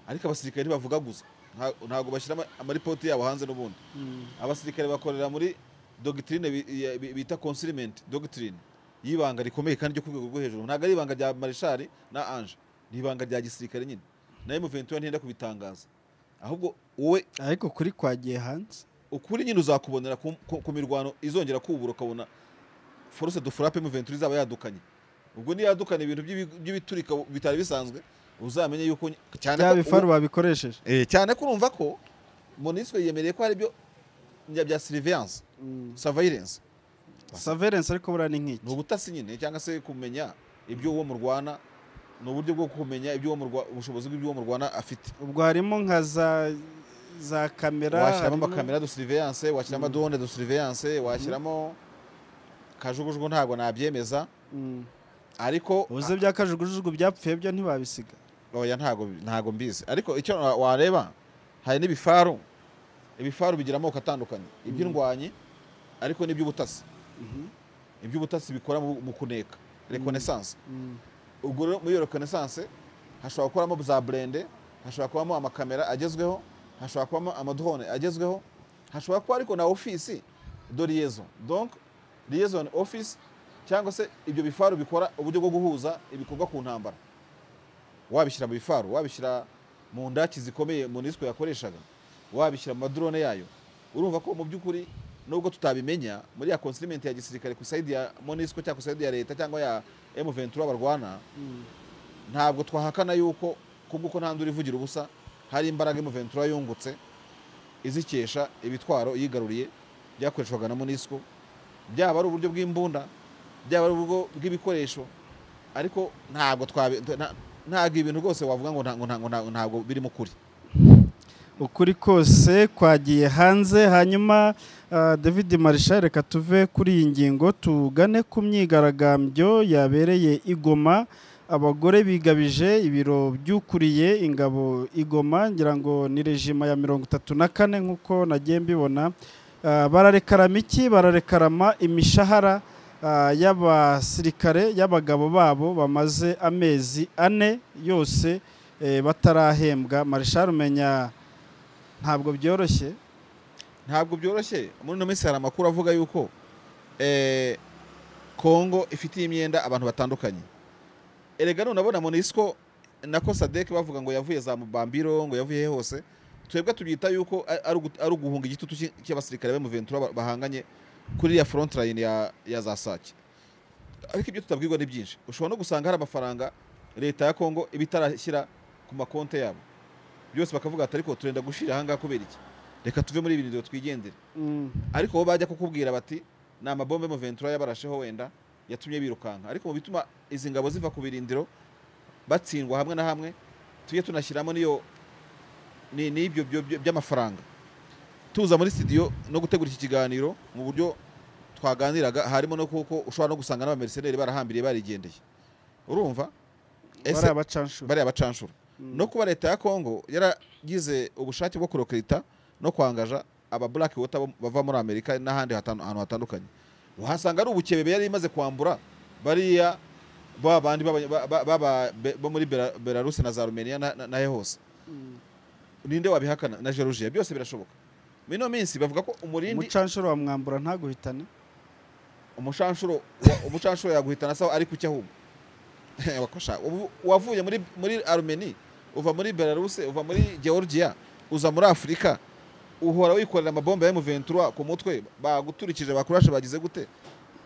ariko abasirikare ntibavuga gusa Nta- ntabwo bashyira ama- amaripoti yabo hanze n'ubundi Mm. abasirikare bakorera muri dogitine bi- ya- bi- bita consignment doctrine y'ibanga rikomeye kandi ryo ku rwego rwo hejuru ntabwo ari ibanga rya marishari na ange ni ibanga rya gisirikare nyine na M23 ntiyenda kubitangaza ahubwo wowe ariko kuri kwagiye hanze ukuri nyine uzakubonera ku, ku, ku mirwano izongera kubura ukabona force de frappe M23 izaba yadukanye ubwo niyadukana ibintu by'ibi- by'ibiturika bitari bisanzwe uzamenye yuko ny- cyane bya ko ubu- bifaru babikoresheje Eh, cyane ko urumva ko Monusco yemereye ko hari ibyo bya- bya surveillance surveillance saverensi ariko buriya ni ni nk'iki ubutasi nyine cyangwa se kumenya ibyo uwo murwana ni uburyo bwo kumenya ibyo uwo murwa- ubushobozi bw'ibyo uwo murwana afite ubwo harimo nka za za kamera washyiramo harimo- amakamera de surveillance washyiramo Mm. drone de surveillance washyiramo kajugujugu ntabwo nabyemeza Mm. ariko ubuze bya kajugujugu byapfuye byo ntibabisiga oya ntabwo ntabwo mbizi ariko icyo wa- wareba hari n'ibifaru ibifaru bigira amoko atandukanye iby'indwanyi ariko n'iby'ubutasi Mhm. iby'ubutasi bikora mu mu kuneka reconnaissance Mm. ubwo rero muri iyo reconnaissance hashobora gukoramo za burende hashobora kubamo amakamera agezweho hashobora kubamo amadrone agezweho hashobora kuba ariko na ofisi do liaison donc liaison office cyangwa se ibyo bifaru bikora uburyo bwo guhuza ibikorwa ku ntambara wabishyira mu bifaru wabishyira mu ndaki zikomeye monisco yakoreshaga wabishyira mu madrone yayo urumva ko mu by'ukuri nubwo tutabimenya muri ya consignment ya gisirikare ku sayidi ya monisco cyangwa ku sayidi ya leta cyangwa ya M23 barwana Mm. ntabwo twahakana yuko kubw'uko nta ndura ivugira ubusa hari imbaraga M23 yungutse izikesha ibitwaro yigaruriye byakoreshwaga na Monusco byaba ari uburyo bw'imbunda byaba ari uburyo bw'ibikoresho ariko ntabwo twabi nta- ntabwo ibintu rwose wavuga ngo nta- ngo nta- ngo nta- ntabwo birimo kuri ukuri kose kwagiye hanze hanyuma ah, david marisha reka tuve kuri iyi ngingo tugane ku myigaragambyo yabereye igoma abagore bigabije ibiro by'ukuriye ingabo igoma ngira ngo ni rejima ya mirongo itatu na kane nk'uko nagiye mbibona Ah, bararekarama iki bararekarama imishahara ah, y'abasirikare y'abagabo babo bamaze amezi ane yose eh, batarahembwa marishari umenya ntabwo byoroshye ntabwo byoroshye muri ino minsi hari amakuru avuga yuko eh, kongo ifitiye imyenda abantu batandukanye erega none abona monisco na kosadek bavuga ngo yavuye za mubambiro ngo yavuye he hose twebwe tubyita yuko a- ari ugu- ari uguhunga igitutu cy'i- cy'abasirikare b'emuventura bahanganye kuri ya front line ya, ya za sake ariko ibyo tutabwirwa ni byinshi ushobora no gusanga hari amafaranga leta ya kongo iba itarashyira ku makonti yabo byose bakavuga ati ariko turenda gushira ahangaha kubera iki reka tuve muri ibi bintu twigendere ariko bo bajya kukubwira bati ni amabombe mu ventura yabarasheho wenda yatumye birukanka ariko mu bituma izi ngabo ziva ku birindiro batsindwa hamwe na hamwe tujye tunashyiramo n'iyo ni- n'ibyo byo- byo- by'amafaranga tuza muri studio no gutegura iki kiganiro mu buryo twaganiraga harimo no kuko ushobora no gusanga n'abameriseneri barahambiriye barigendeye urumva bari abacanshuro bariya bacanshura no kuba leta ya kongo yaragize ubushake bwo kurokerita no kwangaja aba black water bo- bava muri amerika n'ahandi hatan- ahantu hatandukanye uhasanga ari ubukebebe yari imaze kwambura bariya ba bandi b'abanya- ba- ba- b'aba- be- bo muri Bela- belarus na za rumeniya na- na- nahe hose ninde wabihakana na georgia byose birashoboka mu ino minsi bavuga ko umurindi umucanshuro wa mwambura ntaguhitane umushanshuro wa- umucanshuro yaguhitana sawa ari kuki ahubwo Wakosha, ubu- wavuye muri muri armeni uva muri belarus uva muri georgia uza muri afurika uhora wikorera amabombe ya M23 ku mutwe baguturikije bakurashe bagize gute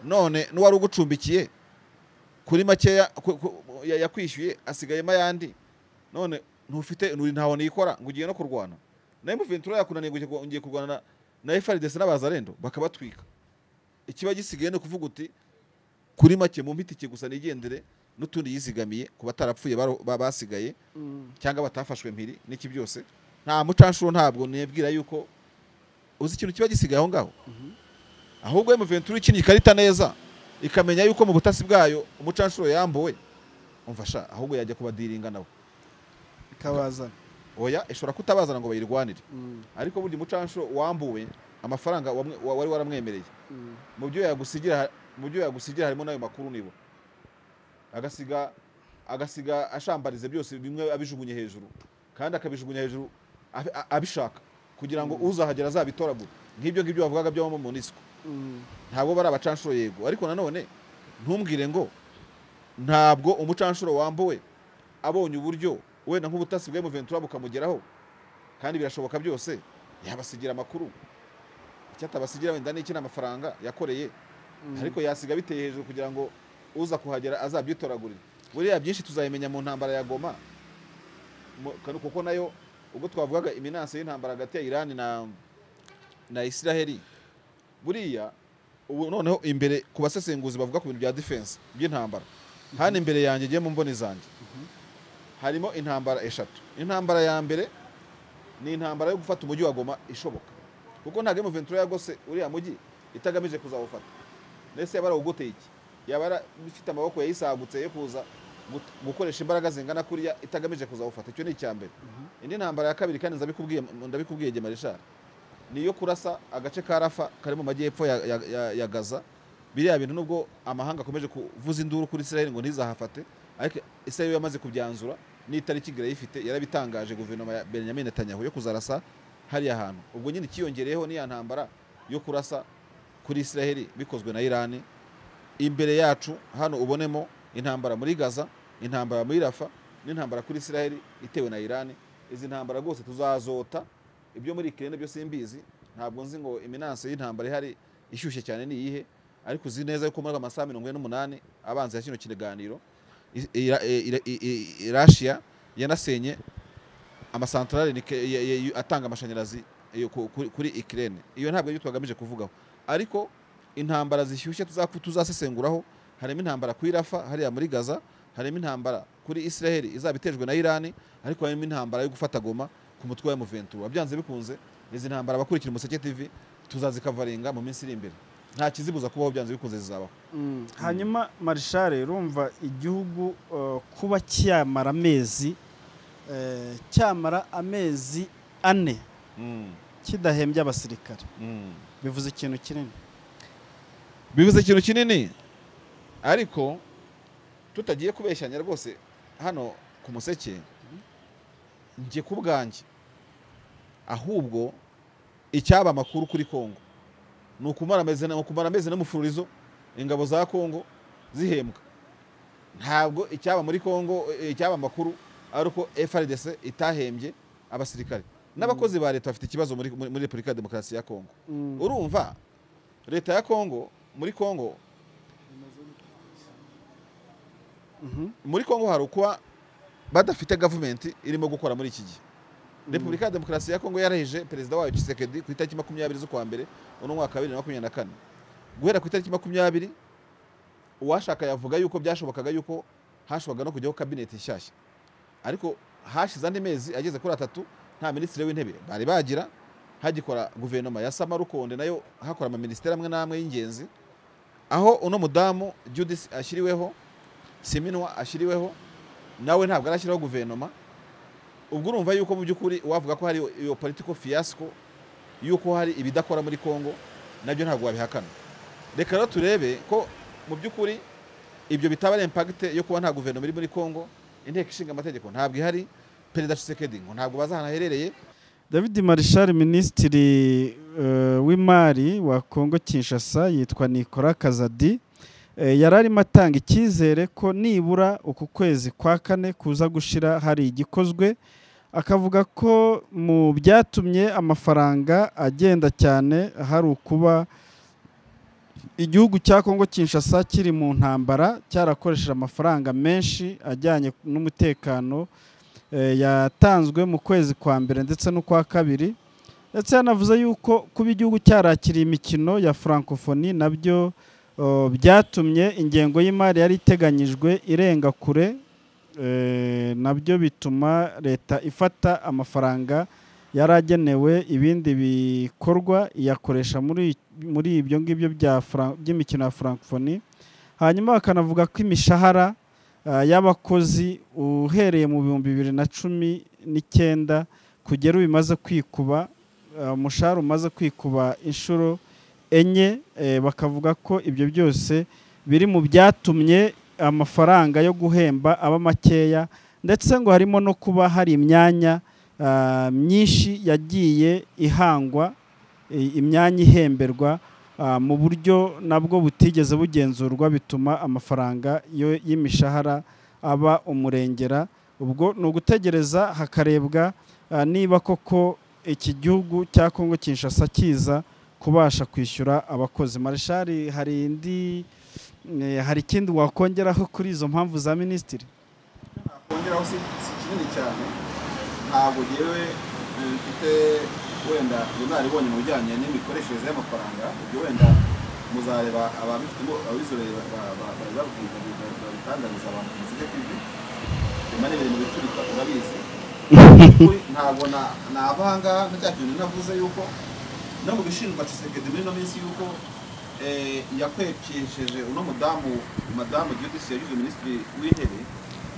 none n'uwari ugucumbikiye kuri makeya ku- ku- ya- yakwishyuye asigayemo ayandi none ntufite nturi ntaho nikora ngo ugiye no kurwana na M23 yakunaniye ngo ugiye- ngiye kurwana na- na FARDC n'abazarendo bakabatwika ikiba gisigaye ni ukuvuga uti kuri make mu itike gusa nigendere n'utundi yizigamiye ku batarapfuye baro- ba- basigaye Mm. cyangwa batafashwe mpiri n'iki byose nta mucanshuro ntabwo nibwira yuko uzi ikintu kiba gisigaye aho ngaho Mhm. ahubwo M23 ikinnye ikarita neza ikamenya yuko mu butasi bwayo umucanshuro yambuwe umfasha ahubwo yajya kubadiringa nabo ikabazana oya ishobora kutabazana ngo bayirwanire Mm, ariko burya umucanshuro wambuwe amafaranga wamwe- wa- wari waramwemereye mm, mu byo yagusigira mu byo yagusigira harimo n'ayo makuru nibo agasiga agasiga ashambarize byose bimwe abijugunye hejuru kandi akabijugunya hejuru abi- a- abishaka kugira ngo uzahagera azabitoragure nk'ibyo ngibyo bavugaga by'abamo mu nisiko mm. ntabwo bari abacanshuro yego ariko nanone ntumbwire ngo ntabwo umucanshuro wambuwe abonye uburyo wenda nk'ubutasi bwa M23 bukamugeraho kandi birashoboka byose yabasigira amakuru icyatabasigira wenda n'iki ni amafaranga yakoreye ariko yasiga biteye hejuru kugira ngo uza kuhagera azabyitoragurire buriya byinshi tuzabimenya mu ntambara ya goma mu- kanu- kuko nayo ubwo twavugaga iminansi y'intambara hagati ya irani na, na isiraheli buriya ubu noneho imbere ku basesenguzi bavuga ku bintu bya defense by'intambara hano imbere yanjye ngiye mu mboni zanjye harimo intambara eshatu intambara ya mbere ni intambara yo gufata umujyi wa goma ishoboka kuko ntabwo M23 yagose uriya mujyi itagamije kuzawufata ndetse yaba arawugoteye iki yaba ara- ifite amaboko yayisagutse yo kuza gut- gukoresha imbaraga zingana kuriya itagamije kuzawufata icyo ni icya mbere indi ntambara ya kabiri kandi ndabikubwiye ndabikubwiye gemarishari ni iyo kurasa agace ka rafa kari mu majyepfo ya, ya, ya, ya gaza biriya bintu nubwo amahanga akomeje kuvuza induru kuri israel ngo ntizahafate ariko israel yamaze kubyanzura n'itariki irayifite yarabitangaje guverinoma ya benjamin netanyahu yo kuzarasa hariya hantu ubwo nyine ikiyongereyeho n'iya ntambara yo kurasa kuri israel bikozwe na irani imbere yacu hano ubonemo intambara muri gaza intambara muri rafa n'intambara kuri israel itewe na irani izi ntambara rwose tuzazota ibyo muri kirene byose mbizi ntabwo nzi ngo iminansi y'intambara ihari ishyushye cyane ni iyihe ariko uzi neza yuko muri amasaha mirongo ine n'umunani abanza ya kino kiganiro i- ira- ira- i- i- i- rashiya yanasenye amasantarari ni ke- ya- ya- ya- atanga amashanyarazi iyo ku- kuri- kuri ikirere iyo ntabwo aribyo twagamije kuvugaho ariko intambara zishyushye tuzaku- tuzasesenguraho harimo intambara kuri rafa hariya muri gaza harimo intambara kuri israheli izaba itejwe na irani ariko harimo intambara yo gufata goma ku mutwe wa M23 byanze bikunze izi ntambara abakurikira umuseke tv tuzazikavaringa mu minsi iri imbere nta kizibuza kubaho byanze bikunze zizabaho Mm. hanyuma marishare urumva igihugu uh, kuba cyamara amezi eh, cyamara amezi ane kidahembye abasirikare bivuze ikintu kinini bivuze ikintu kinini ariko tutagiye kubeshyanya rwose hano ku museke njye ku bwanjye ahubwo icyaba amakuru kuri kongo ni ukumara amezi ni ukumara amezi n'umufurizo ingabo za kongo zihembwa ntabwo icyaba muri kongo eh, icyaba amakuru ari uko frdc itahembye abasirikare n'abakozi ba leta bafite ikibazo muri muri- muri repubulika ya demokarasi ya kongo Mm. urumva leta ya kongo muri kongo Mhm. muri kongo hari ukuba badafite gavumenti irimo gukora muri iki gihe repubulika ya demokarasi ya kongo yarahije perezida wayo Tshisekedi ku itariki makumyabiri z'ukwa mbere uno mwaka wa bibiri na makumyabiri na kane guhera ku itariki makumyabiri uwashaka yavuga yuko byashobokaga yuko hashoboraga no kujyaho kabineti nshyashya ariko hashize andi mezi ageze kuri atatu nta minisitiri w'intebe bari bagira hagikora guverinoma ya samarukonde nayo hakora amaminisitiri amwe n'amwe y'ingenzi aho uno mudamu judisi ashyiriweho siminwa ashyiriweho nawe ntabwo arashyiraho guverinoma ubwo urumva yuko mu by'ukuri wavuga ko hari iyo political fiasco yuko hari ibidakora muri Congo nabyo ntabwo wabihakana reka rero turebe ko mu by'ukuri ibyo bitaba ari impact yo kuba nta guverinoma iri muri Congo inteko ishinga amategeko ntabwo ihari perezida Tshisekedi ngo ntabwo bazi ahantu aherereye david marishari minisitiri eh, w'imari wa kongo kinshasa yitwa nikora kazadi eh, yari arimo atanga icyizere ko nibura uku kwezi kwa kane kuza gushira hari igikozwe akavuga ko mu byatumye amafaranga agenda cyane hari ukuba igihugu cya kongo kinshasa kiri mu ntambara cyarakoresheje amafaranga menshi ajyanye n'umutekano eh, yatanzwe mu kwezi kwa mbere ndetse n'ukwa kabiri ndetse yanavuze yuko kuba igihugu cyarakiriye imikino ya francophonie nabyo eh, byatumye ingengo y'imari yari iteganyijwe irenga kure eh, nabyo bituma leta ifata amafaranga yari agenewe ibindi bikorwa iyakoresha muri muri ibyo ngibyo bya Fran- by'imikino ya francophonie hanyuma bakanavuga ko imishahara ah, y'abakozi uhereye mu bihumbi bibiri na cumi n'icyenda kugera ubu bimaze kwikuba ah, umushahara umaze kwikuba inshuro enye eh, bakavuga ko ibyo byose biri mu byatumye amafaranga yo guhemba aba makeya ndetse ngo harimo no kuba hari imyanya ah, myinshi yagiye ihangwa i- imyanya ihemberwa ah, mu buryo nabwo butigeze bugenzurwa bituma amafaranga yo- y'imishahara aba umurengera ubwo ni ugutegereza hakarebwa ah, niba koko iki gihugu cya kongo kinshasa kiza kubasha kwishyura abakozi mareshari hari indi eh, hari ikindi wakongeraho kuri izo mpamvu za minisitiri kongeraho si si kinini cyane ntabwo ngewe eh, mfite wenda ubunararibonye mu bijyanye n'imikoreshereze y'amafaranga ibyo wenda muzareba ababifitemo ababizobere ba- ba- ba- ba- babwiga ba- babitangariza abantu ku muzike kwibi nyuma n'ibiri mu biturika urabizi Ukuri ntabwo na- nava aha ngaha nka cya kintu navuze yuko no mu bishinjwa cisekedi muri ino minsi yuko eh, yakwepesheje uno mudamu madamu Giudis yagize minisitiri w'intebe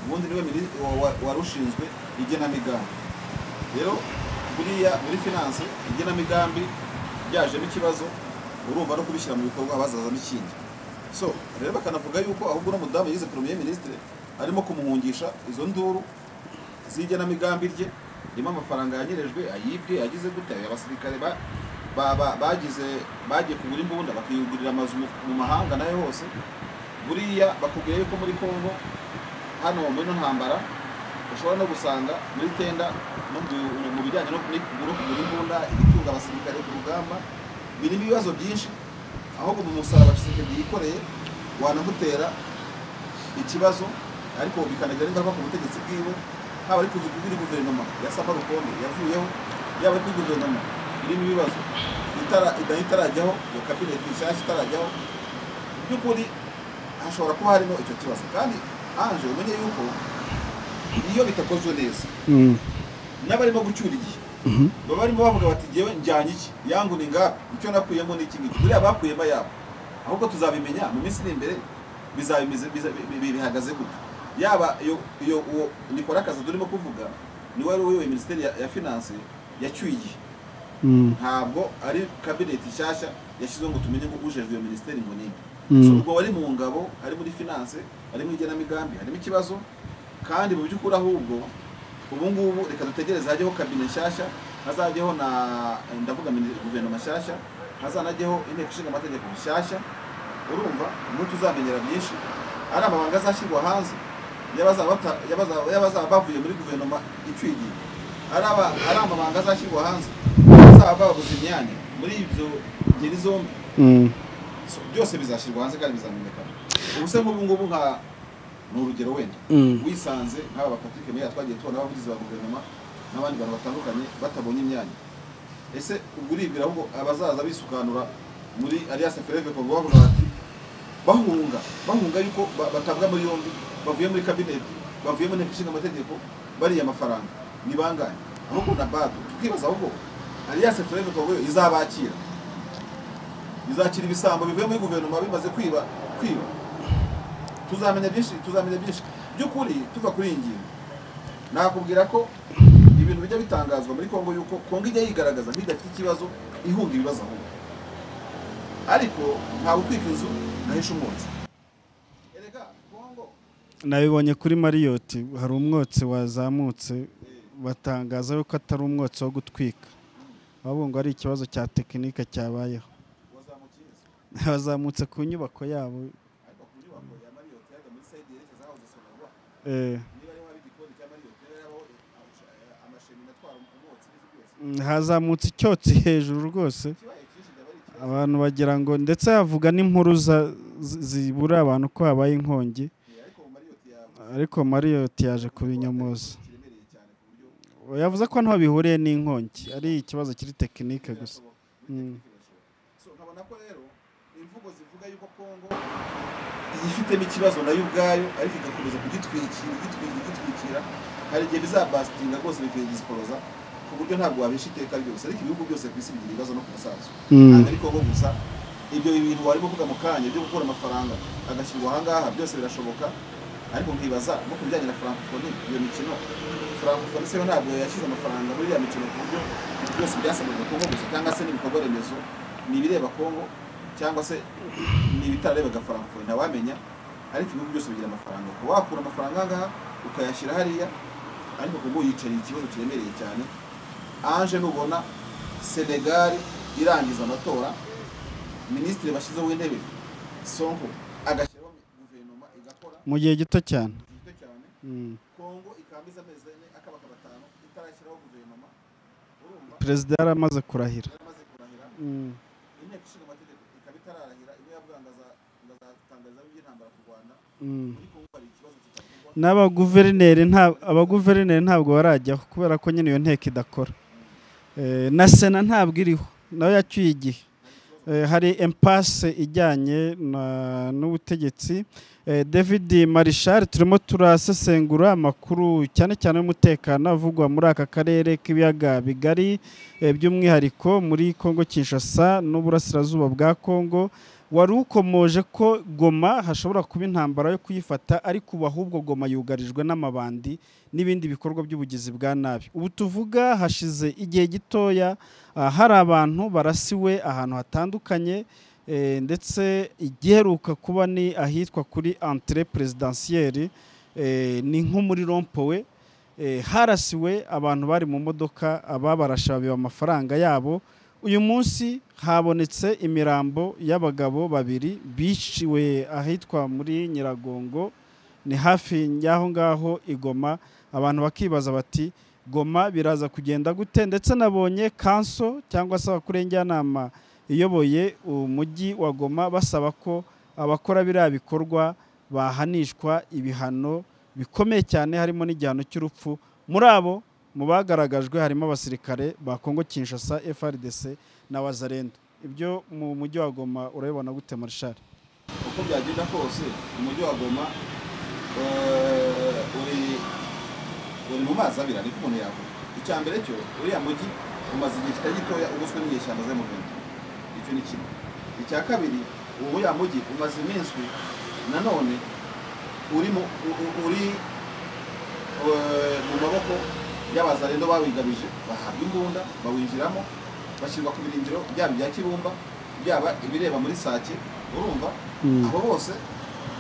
ubundi niwe mini- wa- wa- wari ushinzwe igenamigambi rero buriya muri finance igenamigambi byajemo ikibazo urumva no kubishyira mu bikorwa bazazamo ikindi so rero bakanavuga yuko ahubwo uno mudamu yize premier ministre arimo kumuhungisha izo nduru z'igenamigambi rye ririmo amafaranga yanyerejwe ayibwe yagize gute ayo abasirikare ba- ba- ba- bagize bagiye kugura imbunda bakiyugurira amazu mu- mu mahanga nayo hose buriya bakubwira yuko muri kongo hano muri ino ntambara ushobora no gusanga muri tenda no mu- mu bijyanye no kuri- no kugura imbunda ibitunga abasirikare ku rugamba birimo ibibazo byinshi ahubwo mu musaraba Tshisekedi yikoreye wanamutera ikibazo ariko bikanagira ingaruka ku butegetsi bwiwe haba ari kuzi kuri guverinoma ya Saba Rukombe yavuyeho yaba ari kuri guverinoma irimo ibibazo itara itarajyaho iyo kabineti nshyashya itarajyaho mu by'ukuri hashobora kuba harimo icyo kibazo kandi anje umenye yuko iyo bitakozwe neza n'abarimo gucyura igihe baba barimo bavuga bati ngewe njyanye iki yangu ni ngapi icyo nakuyemo ni iki ngiki buriya bakuyemo yabo ahubwo tuzabimenya mu minsi iri imbere biza- biza- biza- bi- bi- bihagaze gute yaba iyo- iyo uwo nikora akazi turimo kuvuga niwe wari uyoboye minisiteri ya ya finance yacyuye igihe ntabwo ari kabineti nshyashya yashyizeho ngo tumenye ko ujejwe iyo minisiteri ngo ni Mm. so ubwo wari mu ngabo ari muri finance ari mu igenamigambi harimo ikibazo kandi mu by'ukuri ahubwo ubu ngubu reka dutegereze hajyeho kabine nshyashya hazajyeho na ndavuga mini- guverinoma nshyashya hazanajyeho inteko ishinga amategeko nshyashya urumva niho tuzamenyera byinshi ari amabanga azashyirwa hanze y'abazaba bata- y'abazaba y'abazaba bavuye muri guverinoma icyuye igihe ari aba- ari amabanga azashyirwa hanze bazaba babuze imyanya muri ibyo ngeri zombi So, byose bizashyirwa hanze kandi bizamenyekana ubuse nk'ubu ngubu nka ni urugero wenda wisanze nk'aba bapatrike meya twagiye tubona abavugizi ba guverinoma n'abandi bantu batandukanye batabonye imyanya ese ubwo uribwira ahubwo abazaza bisukanura muri alias fereve kongo bavuga bati bahunga bahunga yuko ba- batabwa muri yombi bavuye muri kabineti bavuye mu nteko ishinga amategeko bariya amafaranga ni bangahe ahubwo na bado tukibaza ahubwo alias fereve kongo yo izabakira izakira ibisambo bivuye muri guverinoma bimaze kwiba kwiba tuzamenya byinshi tuzamenya byinshi by'ukuri tuva kuri iyi ngingo nakubwira ko ibintu bijya bitangazwa muri kongo yuko kongo ijya yigaragaza nk'idafite ikibazo ihunga ibibazo ahubwo ariko ntabwo utwika inzu nahisha umwotsi erega kongo nabibonye kuri mariyoti hari umwotsi wazamutse batangaza yuko atari umwotsi wo gutwika ahubwo ngo ari ikibazo cya tekinike cyabayeho wazamukiye inzu bazamutse ku nyubako yabo ariko ku nyubako ya mariyoti yajya muri sayidi yerekeza aho gusonarwa eh, niba ari waba igikoni cya mariyoti yari aho amashanyarazi Mm, hazamutse icyotsi hejuru rwose ikibaye cyinshi byaba ari ikibazo abantu bagira ngo ndetse havuga n'inkuru za- zi- zibura abantu ko habaye inkongi ariko mu mariyoti yawe ariko mariyot yaje kubinyamuza kiremereye cyane ku buryo yavuze ko ntaho bihuriye n'inkongi ari ikibazo kiri tekinike gusa birashoboka Mm. so nkabona ko rero imvugo zivuga yuko kongo yifitemo ikibazo nayo ubwayo ariko igakomeza kugitwikira igitwikira igitwikira hari igihe bizabasitinga rwose bikayigisiporoza ku buryo ntabwo wabisha iteka ryose ariko ibihugu byose ku isi bigira ibibazo no ku musaza Mm. ntabwo ari kongo gusa ibyo bintu wari kuvuga mu kanya byo gukura amafaranga agashyirwa ahangaha byose birashoboka ariko nkibaza no ku bijyanye na francophonie iyo mikino francophonie se yo ntabwo yashyize amafaranga muri iriya mikino ku buryo ibintu byose byasabwaga kongo gusa cyangwa se n'ibikorwa remezo ni ibireba kongo cyangwa se ni ibitararebaga francophonie ntawamenya ariko ibihugu byose bigira amafaranga ukaba wakura amafaranga ahangaha ukayashyira hariya ariko kongo yicariye ikibazo kiremereye cyane ange nubona senegali irangiza amatora minisitiri bashyizeho w'intebe sonko agashyiraho guverinoma igakora mu gihe gito cyane gito cyane Mm. kongo ikambiza amezi ane akabaka batanu itarashyiraho guverinoma urumva perezida yaramaze kurahira yaramaze kurahira Mm. inteko ishinga amategeko ikaba itararahira ibe yabwira ngo aza- ngo azatangariza by'intambara ku rwanda Mm. muri kongo hari ikibazo kitavugwa n'abaguverineri nta- abaguverineri ntabwo barajyaho kubera ko nyine iyo nteko idakora Eh, na sena ntabwo iriho nayo yacyuye igihe Eh, hari empase ijyanye na- n'ubutegetsi Eh, david marishal turimo turasesengura amakuru cyane cyane y'umutekano avugwa muri aka karere k'ibiyaga bigari eh, by'umwihariko muri kongo kinshasa n'uburasirazuba bwa kongo wari ukomoje ko goma hashobora kuba intambara yo kuyifata ariko ubu ahubwo goma yugarijwe n'amabandi n'ibindi bikorwa by'ubugizi bwa nabi ubu tuvuga hashize igihe gitoya ah, hari abantu barasiwe ahantu hatandukanye eh, ndetse igiheruka kuba ni ahitwa kuri entre prezidansiyeri ni nko muri rompowe Eh, harasiwe abantu bari mu modoka ababarasha babiba amafaranga yabo uyu munsi habonetse imirambo y'abagabo babiri biciwe ahitwa muri nyiragongo ni hafi y'aho ngaho igoma abantu bakibaza bati goma biraza kugenda gute ndetse nabonye kanso cyangwa se abakuru njyanama iyoboye umujyi wa goma basaba ko abakora biriya bikorwa bahanishwa ibihano bikomeye cyane harimo n'igihano cy'urupfu muri abo mu bagaragajwe harimo abasirikare ba Kongo Kinshasa FRDC na Wazarendo ibyo mu mujyi wa Goma urabibona gute Marshal uko byagenda kose umujyi wa goma eh, uri uri mu mazi abiri ariko umuntu yavuga icya mbere cyo uriya mujyi umaze igihe kitari gitoya ugoswe n'inyeshyamba ze mu bintu icyo ni kimwe icya kabiri uwo uriya mujyi umaze iminsi nanone uri mu u- u- uri eh, mu maboko y'abazarendo bawigabije bahabwa imbunda bawinjiramo bashyirwa ku birindiro byaba ibya kibumba byaba ibireba muri sake urumva abo bose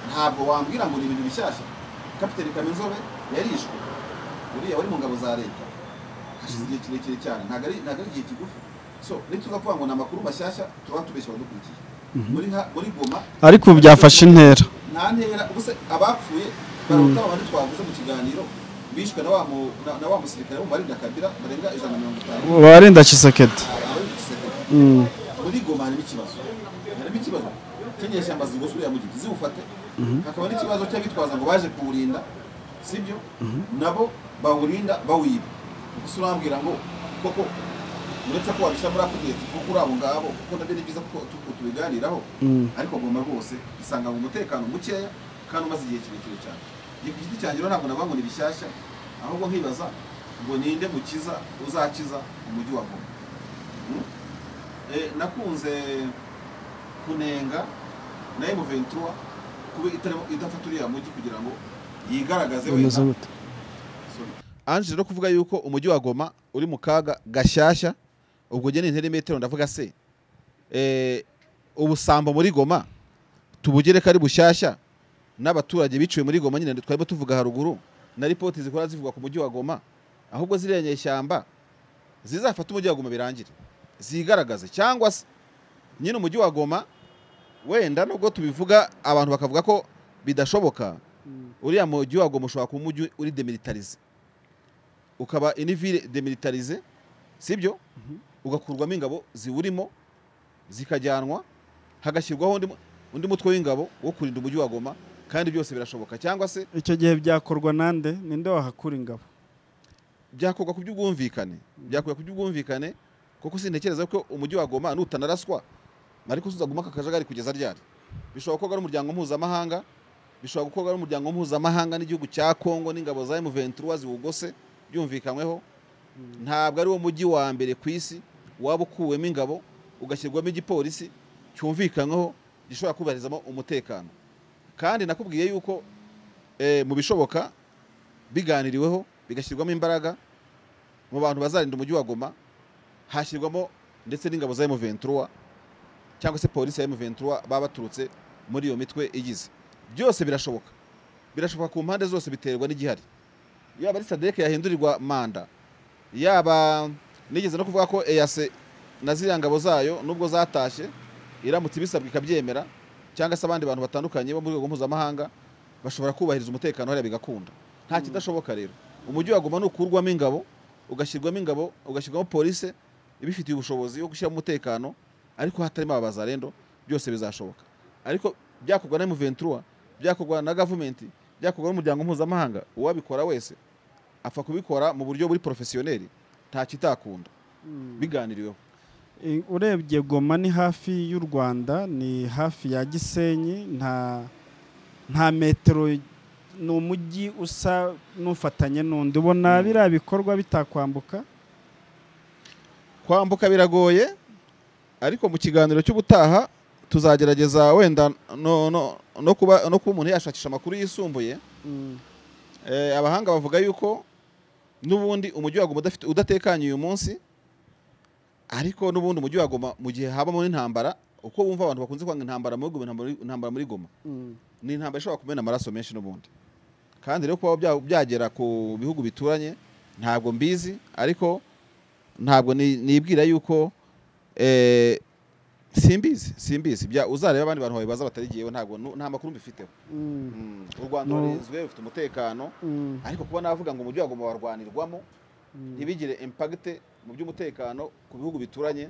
ntabwo wambwira ngo ni ibintu bishyashya kapiteni kamenzobe yarishwe uriya wari mu ngabo za leta hashize igihe kirekire cyane ntabwo ari ntabwo ari igihe kigufi so nituza kuvuga ngo ni amakuru mashyashya tuba tubeshya abadukurikiye muri nka muri goma ariko ubu byafashe intera nta ntera ubuse abapfuye baruta abandi twavuze mu kiganiro bishwe na wa mu- na- na wa musirikare w'umubarinda kabira barenga ijana na mirongo itanu warinda Chisekedi abari mu gisirikare Mm. muri goma harimo ikibazo harimo ikibazo cy'inyeshyamba zigosuriye mu giti ziwufate hakaba n'ikibazo cy'abitwaza ngo baje kuwurinda sibyo nabo bawurinda bawuyiba gusa urambwira ngo koko uretse ko wabishyira muri ako gihe kuko kuri abo ngabo kuko nabyo ni byiza ko tu- tubiganiraho Mm. ariko goma rwose isanga mu mutekano mukeya kandi umaze igihe kirekire cyane igihe ku giti cyanjye rero ntabwo navuga ngo ni bishyashya ahubwo nkibaza ngo ninde mukiza uzakiza umujyi wa goma Mm? Eh, nakunze kunenga na M23 kuba itarimo idafata uriya mujyi kugira ngo yigaragaze wenda bimeze gute Sorry. ange rero kuvuga yuko umujyi wa goma uri mu kaga gashyashya ubwo njye ni interinetero ndavuga se eh, ubusambo muri goma tubugere ko ari bushyashya n'abaturage biciwe muri goma nyine twari tuvuga haruguru na ripoti zikora zivugwa ku mujyi wa goma ahubwo ziriya nyeshyamba zizafata umujyi wa goma birangire zigaragaze cyangwa se nyine umujyi wa goma wenda nubwo tubivuga abantu bakavuga ko bidashoboka uriya mujyi wa goma ushobora kuba umujyi uri demilitarize ukaba inivire demilitarize sibyo ugakurwamo ingabo ziwurimo zikajyanwa hagashyirwaho undi mu- undi mutwe w'ingabo wo kurinda umujyi wa goma kandi byose birashoboka cyangwa se icyo gihe byakorwa nande ninde wahakura ingabo byakorwa ku by'ubwumvikane byakorwa ku by'ubwumvikane kuko sintekereza ko umujyi wa goma nutanaraswa mariko uzaguma aka kajagari kugeza ryari bishobora gukorwa n'umuryango mpuzamahanga bishobora gukorwa n'umuryango mpuzamahanga n'igihugu cya kongo n'ingabo za m23 ziwugose byumvikanyweho ntabwo ari wo mujyi wa mbere ku isi waba ukuwemo ingabo ugashyirwamo igipolisi cyumvikanyweho gishobora kubarizamo umutekano kandi nakubwiye yuko eh, mu bishoboka biganiriweho bigashyirwamo imbaraga mu bantu bazarinda umujyi wa Goma hashyirwamo ndetse n'ingabo za M23 cyangwa se polisi ya M23 baba baturutse muri iyo mitwe igize byose birashoboka birashoboka ku mpande zose biterwa n'igihari yaba ari SADC yahindurirwa manda yaba nigeze no kuvuga ko EAC na ziriya ngabo zayo nubwo zatashye iramutse ibisabwe ikabyemera cyangwa se abandi bantu batandukanye bo mu rwego mpuzamahanga bashobora kubahiriza umutekano hariya bigakunda nta kidashoboka rero umujyi waguma nukurwamo ingabo ugashyirwamo ingabo ugashyirwamo polisi ibifitiye ubushobozi bwo gushyiramo umutekano ariko hatarimo aba bazarendo byose bizashoboka ariko byakorwa na M23 byakorwa na gavumenti byakorwa n'umuryango mpuzamahanga uwabikora wese apfa kubikora mu buryo buri porofesiyoneri nta kitakunda biganiriweho I- urebye goma ni hafi y'u rwanda ni hafi ya gisenyi nta nta metero ni umujyi usa n'ufatanye n'undi ubona Mm. biriya bikorwa bitakwambuka kwambuka biragoye ariko mu kiganiro cy'ubutaha tuzagerageza wenda no, no, no, kuba, no kuba umuntu yashakisha amakuru yisumbuye eh, abahanga bavuga yuko n'ubundi umujyi wa Goma udafite udatekanye uyu munsi ariko n'ubundi umujyi wa Goma mu gihe habamo n'intambara uko bumva abantu bakunze kwanga intambara muri Goma intambara- intambara muri Goma ni intambara ishobora kumena amaraso menshi n'ubundi kandi rero kuba bya- byagera ku bihugu bituranye ntabwo mbizi ariko ntabwo ni- nibwira yuko eh, simbizi simbizi Bya- uzareba abandi bantu babibaza batari jyewe ntabwo nu- nta makuru mbifiteho Mm, u rwanda No. rurinzwe rufite umutekano ariko kuba navuga ngo umujyi wa Goma warwanirwamo ntibigire impagite mu by'umutekano ku bihugu bituranye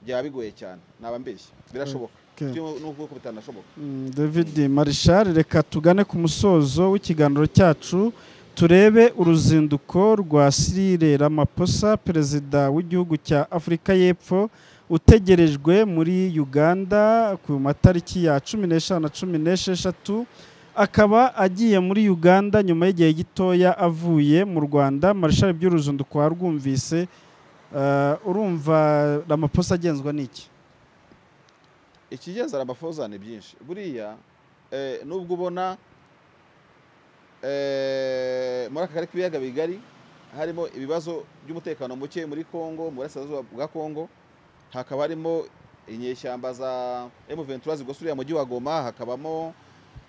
byaba bigoye cyane naba mbeshya birashoboka Okay. Byo- nubwo ko bitanashoboka Mm, david marishal reka tugane ku musozo w'ikiganiro cyacu turebe uruzinduko rwa sirire ramaposa perezida w'igihugu cya afurika y'epfo utegerejwe muri uganda ku matariki ya cumi n'eshanu na cumi n'esheshatu akaba agiye muri uganda nyuma y'igihe gitoya avuye mu rwanda marishal by'uruzinduko warwumvise Eh, urumva ramaposa agenzwa n'iki ikigezara amafoza ni byinshi buriya eh, nubwo ubona eh, muri aka karere k'ibiyaga bigari harimo ibibazo by'umutekano muke muri congo mu burasirazuba bwa congo hakaba harimo inyeshyamba za M23 zigose uriya mujyi wa Goma hakabamo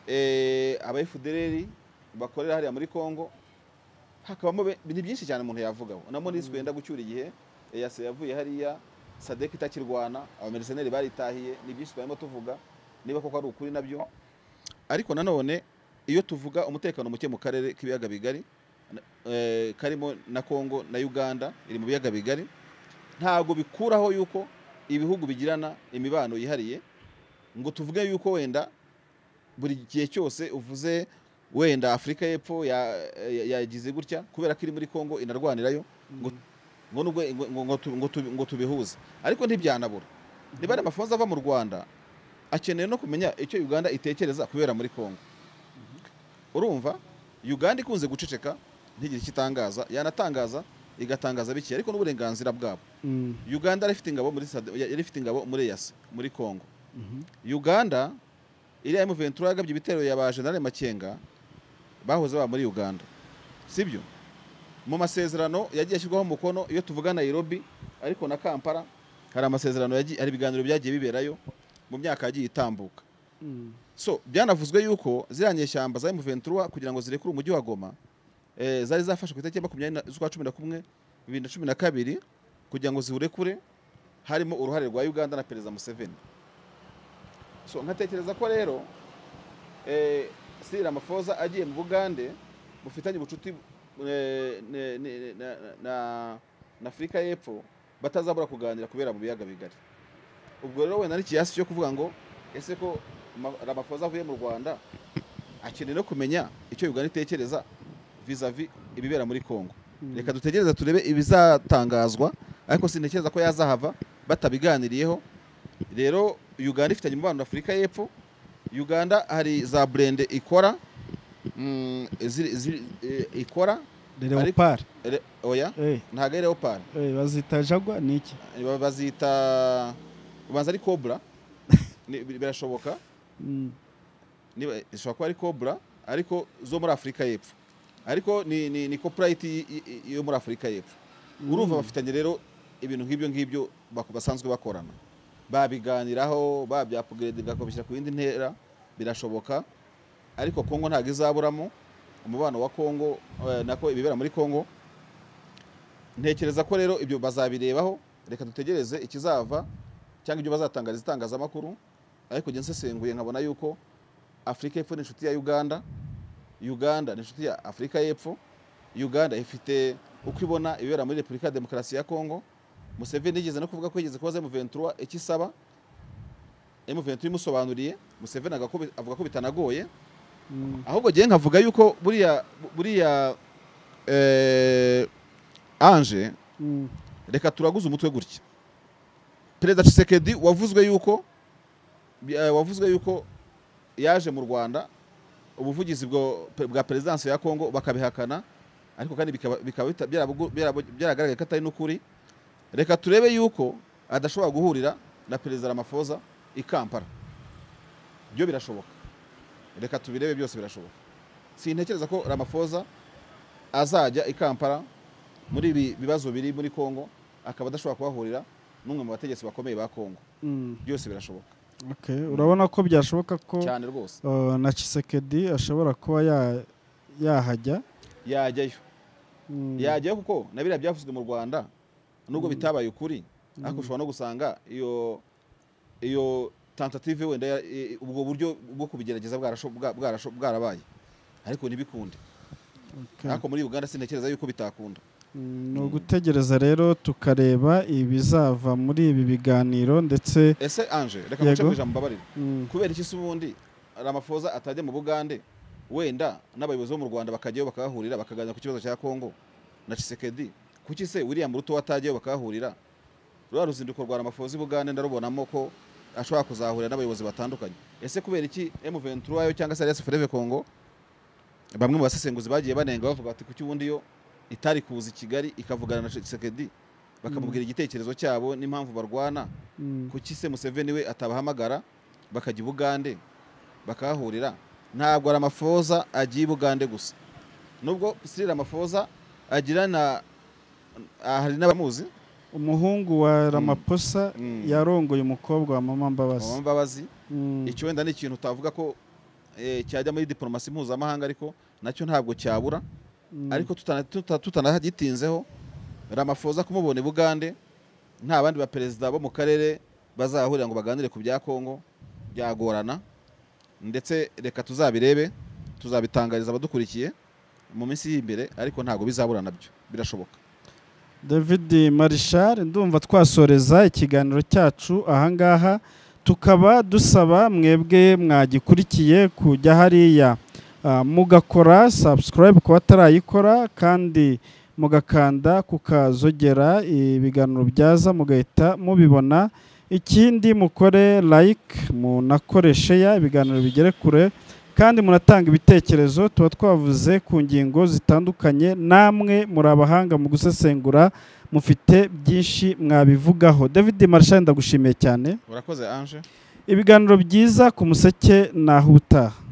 eh, aba FDLR bakorera hariya muri congo hakabamo be- ni byinshi cyane umuntu yavugaho na Monusco yenda gucyura igihe EAC yavuye hariya sadek itakirwana abameriseneri baritahiye ni byinshi twarimo tuvuga niba koko ari ukuri nabyo ariko nanone iyo tuvuga umutekano muke mu karere k'ibiyaga bigari na- eh, karimo na congo na uganda iri mu biyaga bigari ntabwo bikuraho yuko ibihugu bigirana imibano yihariye ngo tuvuge yuko wenda buri gihe cyose uvuze wenda afurika y'epfo ya- ya- yagize gutya kubera ko iri muri congo inarwanirayo ngo ngo nubwo ngo- ngo- ngo tu- ngo tu- ngo tubihuze ariko ntibyanabura niba ari amafunzo ava mu rwanda akeneye no kumenya icyo uganda itekereza kubera muri congo urumva uganda ikunze guceceka ntigire icyo itangaza yanatangaza igatangaza bike ariko n'uburenganzira bwabo Mm, uganda yari ifite ingabo muri Sade- yari ifite ingabo muri yasi muri congo mhm. uganda iriya M23 yagabye ibitero ya ba General Makenga bahoze ba muri Uganda sibyo mu masezerano yagiye ashyirwaho umukono iyo tuvuga Nairobi ariko na Kampala hari amasezerano yagiye hari ibiganiro byagiye biberayo mu myaka yagiye itambuka Mm. so byanavuzwe yuko ziriya nyeshyamba za M23 kugira ngo zirekure umujyi wa Goma eh, zari zafashe ku itariki ya makumyabiri na- z'ukwa cumi na kumwe bibiri na cumi na kabiri kugira ngo ziwurekure harimo uruhare rwa Uganda na Perezida Museveni so nkatekereza ko rero eh, Cyril Ramaphosa agiye mu Bugande bufitanye ubucuti eh, ne- ne- na- na- na Afurika y'Epfo batazabura kuganira kubera mu biyaga bigari ubwo rero wenda n'ikiyasi cyo kuvuga ngo ese ko ma- ramaphosa avuye mu rwanda akeneye no kumenya icyo uganda itekereza vizavi ibibera muri congo reka dutegereze turebe ibizatangazwa ariko sintekereza ko yazahava batabiganiriyeho rero uganda ifitanye umubano na afurika y'epfo uganda hari za burende ikora mm, ziri- ziri- eh, ikora leopard re- oya eh, ntabwo ari leopard eh, bazita jagwa ni iki Ba- bazita ubanza ari cobra Ni- bi- birashoboka Mm, niba ishobora kuba ari cobra ariko zo muri afurika y'epfo ariko ni ni, ni copyright y- y- yo muri afurika y'epfo urumva bafitanye rero ibintu nk'ibyo ngibyo bak- basanzwe bakorana babiganiraho babyapugeredinga bakabishyira ku yindi ntera birashoboka ariko kongo ntabwo izaburamo umubano wa kongo eh, nako ibibera muri kongo ntekereza ko rero ibyo bazabirebaho reka dutegereze ikizava cyangwa ibyo bazatangariza itangazamakuru ariko njye nsesenguye nkabona yuko afurika y'epfo ni inshuti ya uganda uganda ni inshuti ya afurika y'epfo uganda ifite uko ibona ibibera muri repubulika ya demokarasi ya kongo museveni yigeze no kuvuga ko yigeze kubaza m23 icyo isaba m23 imusobanuriye museveni agakubi- avuga ko bitanagoye mm, ahubwo ngewe nkavuga yuko buriya buriya eh, anje mm, reka turaguze umutwe gutya perezida Tshisekedi wavuzwe yuko eh, wavuzwe yuko yaje mu rwanda ubuvugizi bwo- bwa perezidansi ya kongo bakabihakana ariko kandi bikaba bikaba bita- byarabugu- byarabu- byaragaragaye ko atari n'ukuri reka turebe yuko adashobora guhurira na perezida ramafoza i kampala byo birashoboka reka tubirebe byose birashoboka sintekereza ko ramafoza azajya i kampala muri ibi bibazo biri muri kongo akaba adashobora kuhahurira n'umwe mu bategetsi bakomeye ba kongo mm. byose birashoboka Okay, urabona ko byashoboka ko cyane rwose uh, na Chisekedi ashobora kuba ya- yahajya yajyayo Mm, yajyayo kuko na biriya byavuzwe mu rwanda nubwo bitabaye ukuri ariko Mm. ushobora no gusanga iyo iyo tentative wenda ya- i- ubwo buryo bwo kubigerageza bwarasho- bwa- bwarasho- bwarabaye ariko ntibikunde okay. ariko muri uganda sintekereza yuko bitakunda Mm, ni ugutegereza rero tukareba ibizava muri ibi biganiro ndetse ese anje reka nguce Yego. mu ijambo mbabarire mm, kubera iki se ubundi ramafoza atajya mu bugande wenda n'abayobozi bo mu rwanda bakajyayo bakahahurira bakaganira ku kibazo cya kongo na Tshisekedi kuki se william ruto atajyayo bakahahurira rwa ruzinduko rwa ramafoza i bugande ndarubonamo ko ashobora kuzahurira n'abayobozi batandukanye ese kubera iki m23 yo cyangwa se alias freve kongo bamwe mu basesenguzi bagiye banenga bavuga bati kuki ubundi yo itari kuza i kigali ikavugana na Tshisekedi bakamubwira igitekerezo cyabo n'impamvu barwana mm, kuki se museveni we atabahamagara bakajya i bugande bakahahurira ntabwo ramafoza agiye i bugande gusa nubwo sirira ramafoza agira na ah, hari n'abamuzi umuhungu wa ramaposa Mm. yarongoye umukobwa wa mama mama mbabazi mbabazi Mm, icyo wenda ni ikintu utavuga ko eh, cyajya muri diporomasi mpuzamahanga ariko nacyo ntabwo cyabura mm, ariko tutana- tuta- tutanagitinzeho ramafoza kumubona i bugande nta bandi baperezida bo mu karere bazahurira ngo baganire ku bya kongo byagorana ndetse reka tuzabirebe tuzabitangariza abadukurikiye mu minsi y'imbere ariko ntabwo bizabura nabyo birashoboka david marishal ndumva twasoreza ikiganiro cyacu ahangaha tukaba dusaba mwebwe mwagikurikiye kujya hariya ah, mugakora subscribe ku batarayikora kandi mugakanda kukazogera ibiganiro byaza mugahita mubibona ikindi mukore like munakoreshe ya ibiganiro bigere kure kandi munatanga ibitekerezo tuba twavuze ku ngingo zitandukanye namwe muri abahanga mu gusesengura mufite byinshi mwabivugaho david marshal ndagushimiye cyane urakoze anje ibiganiro byiza ku museke nahutaha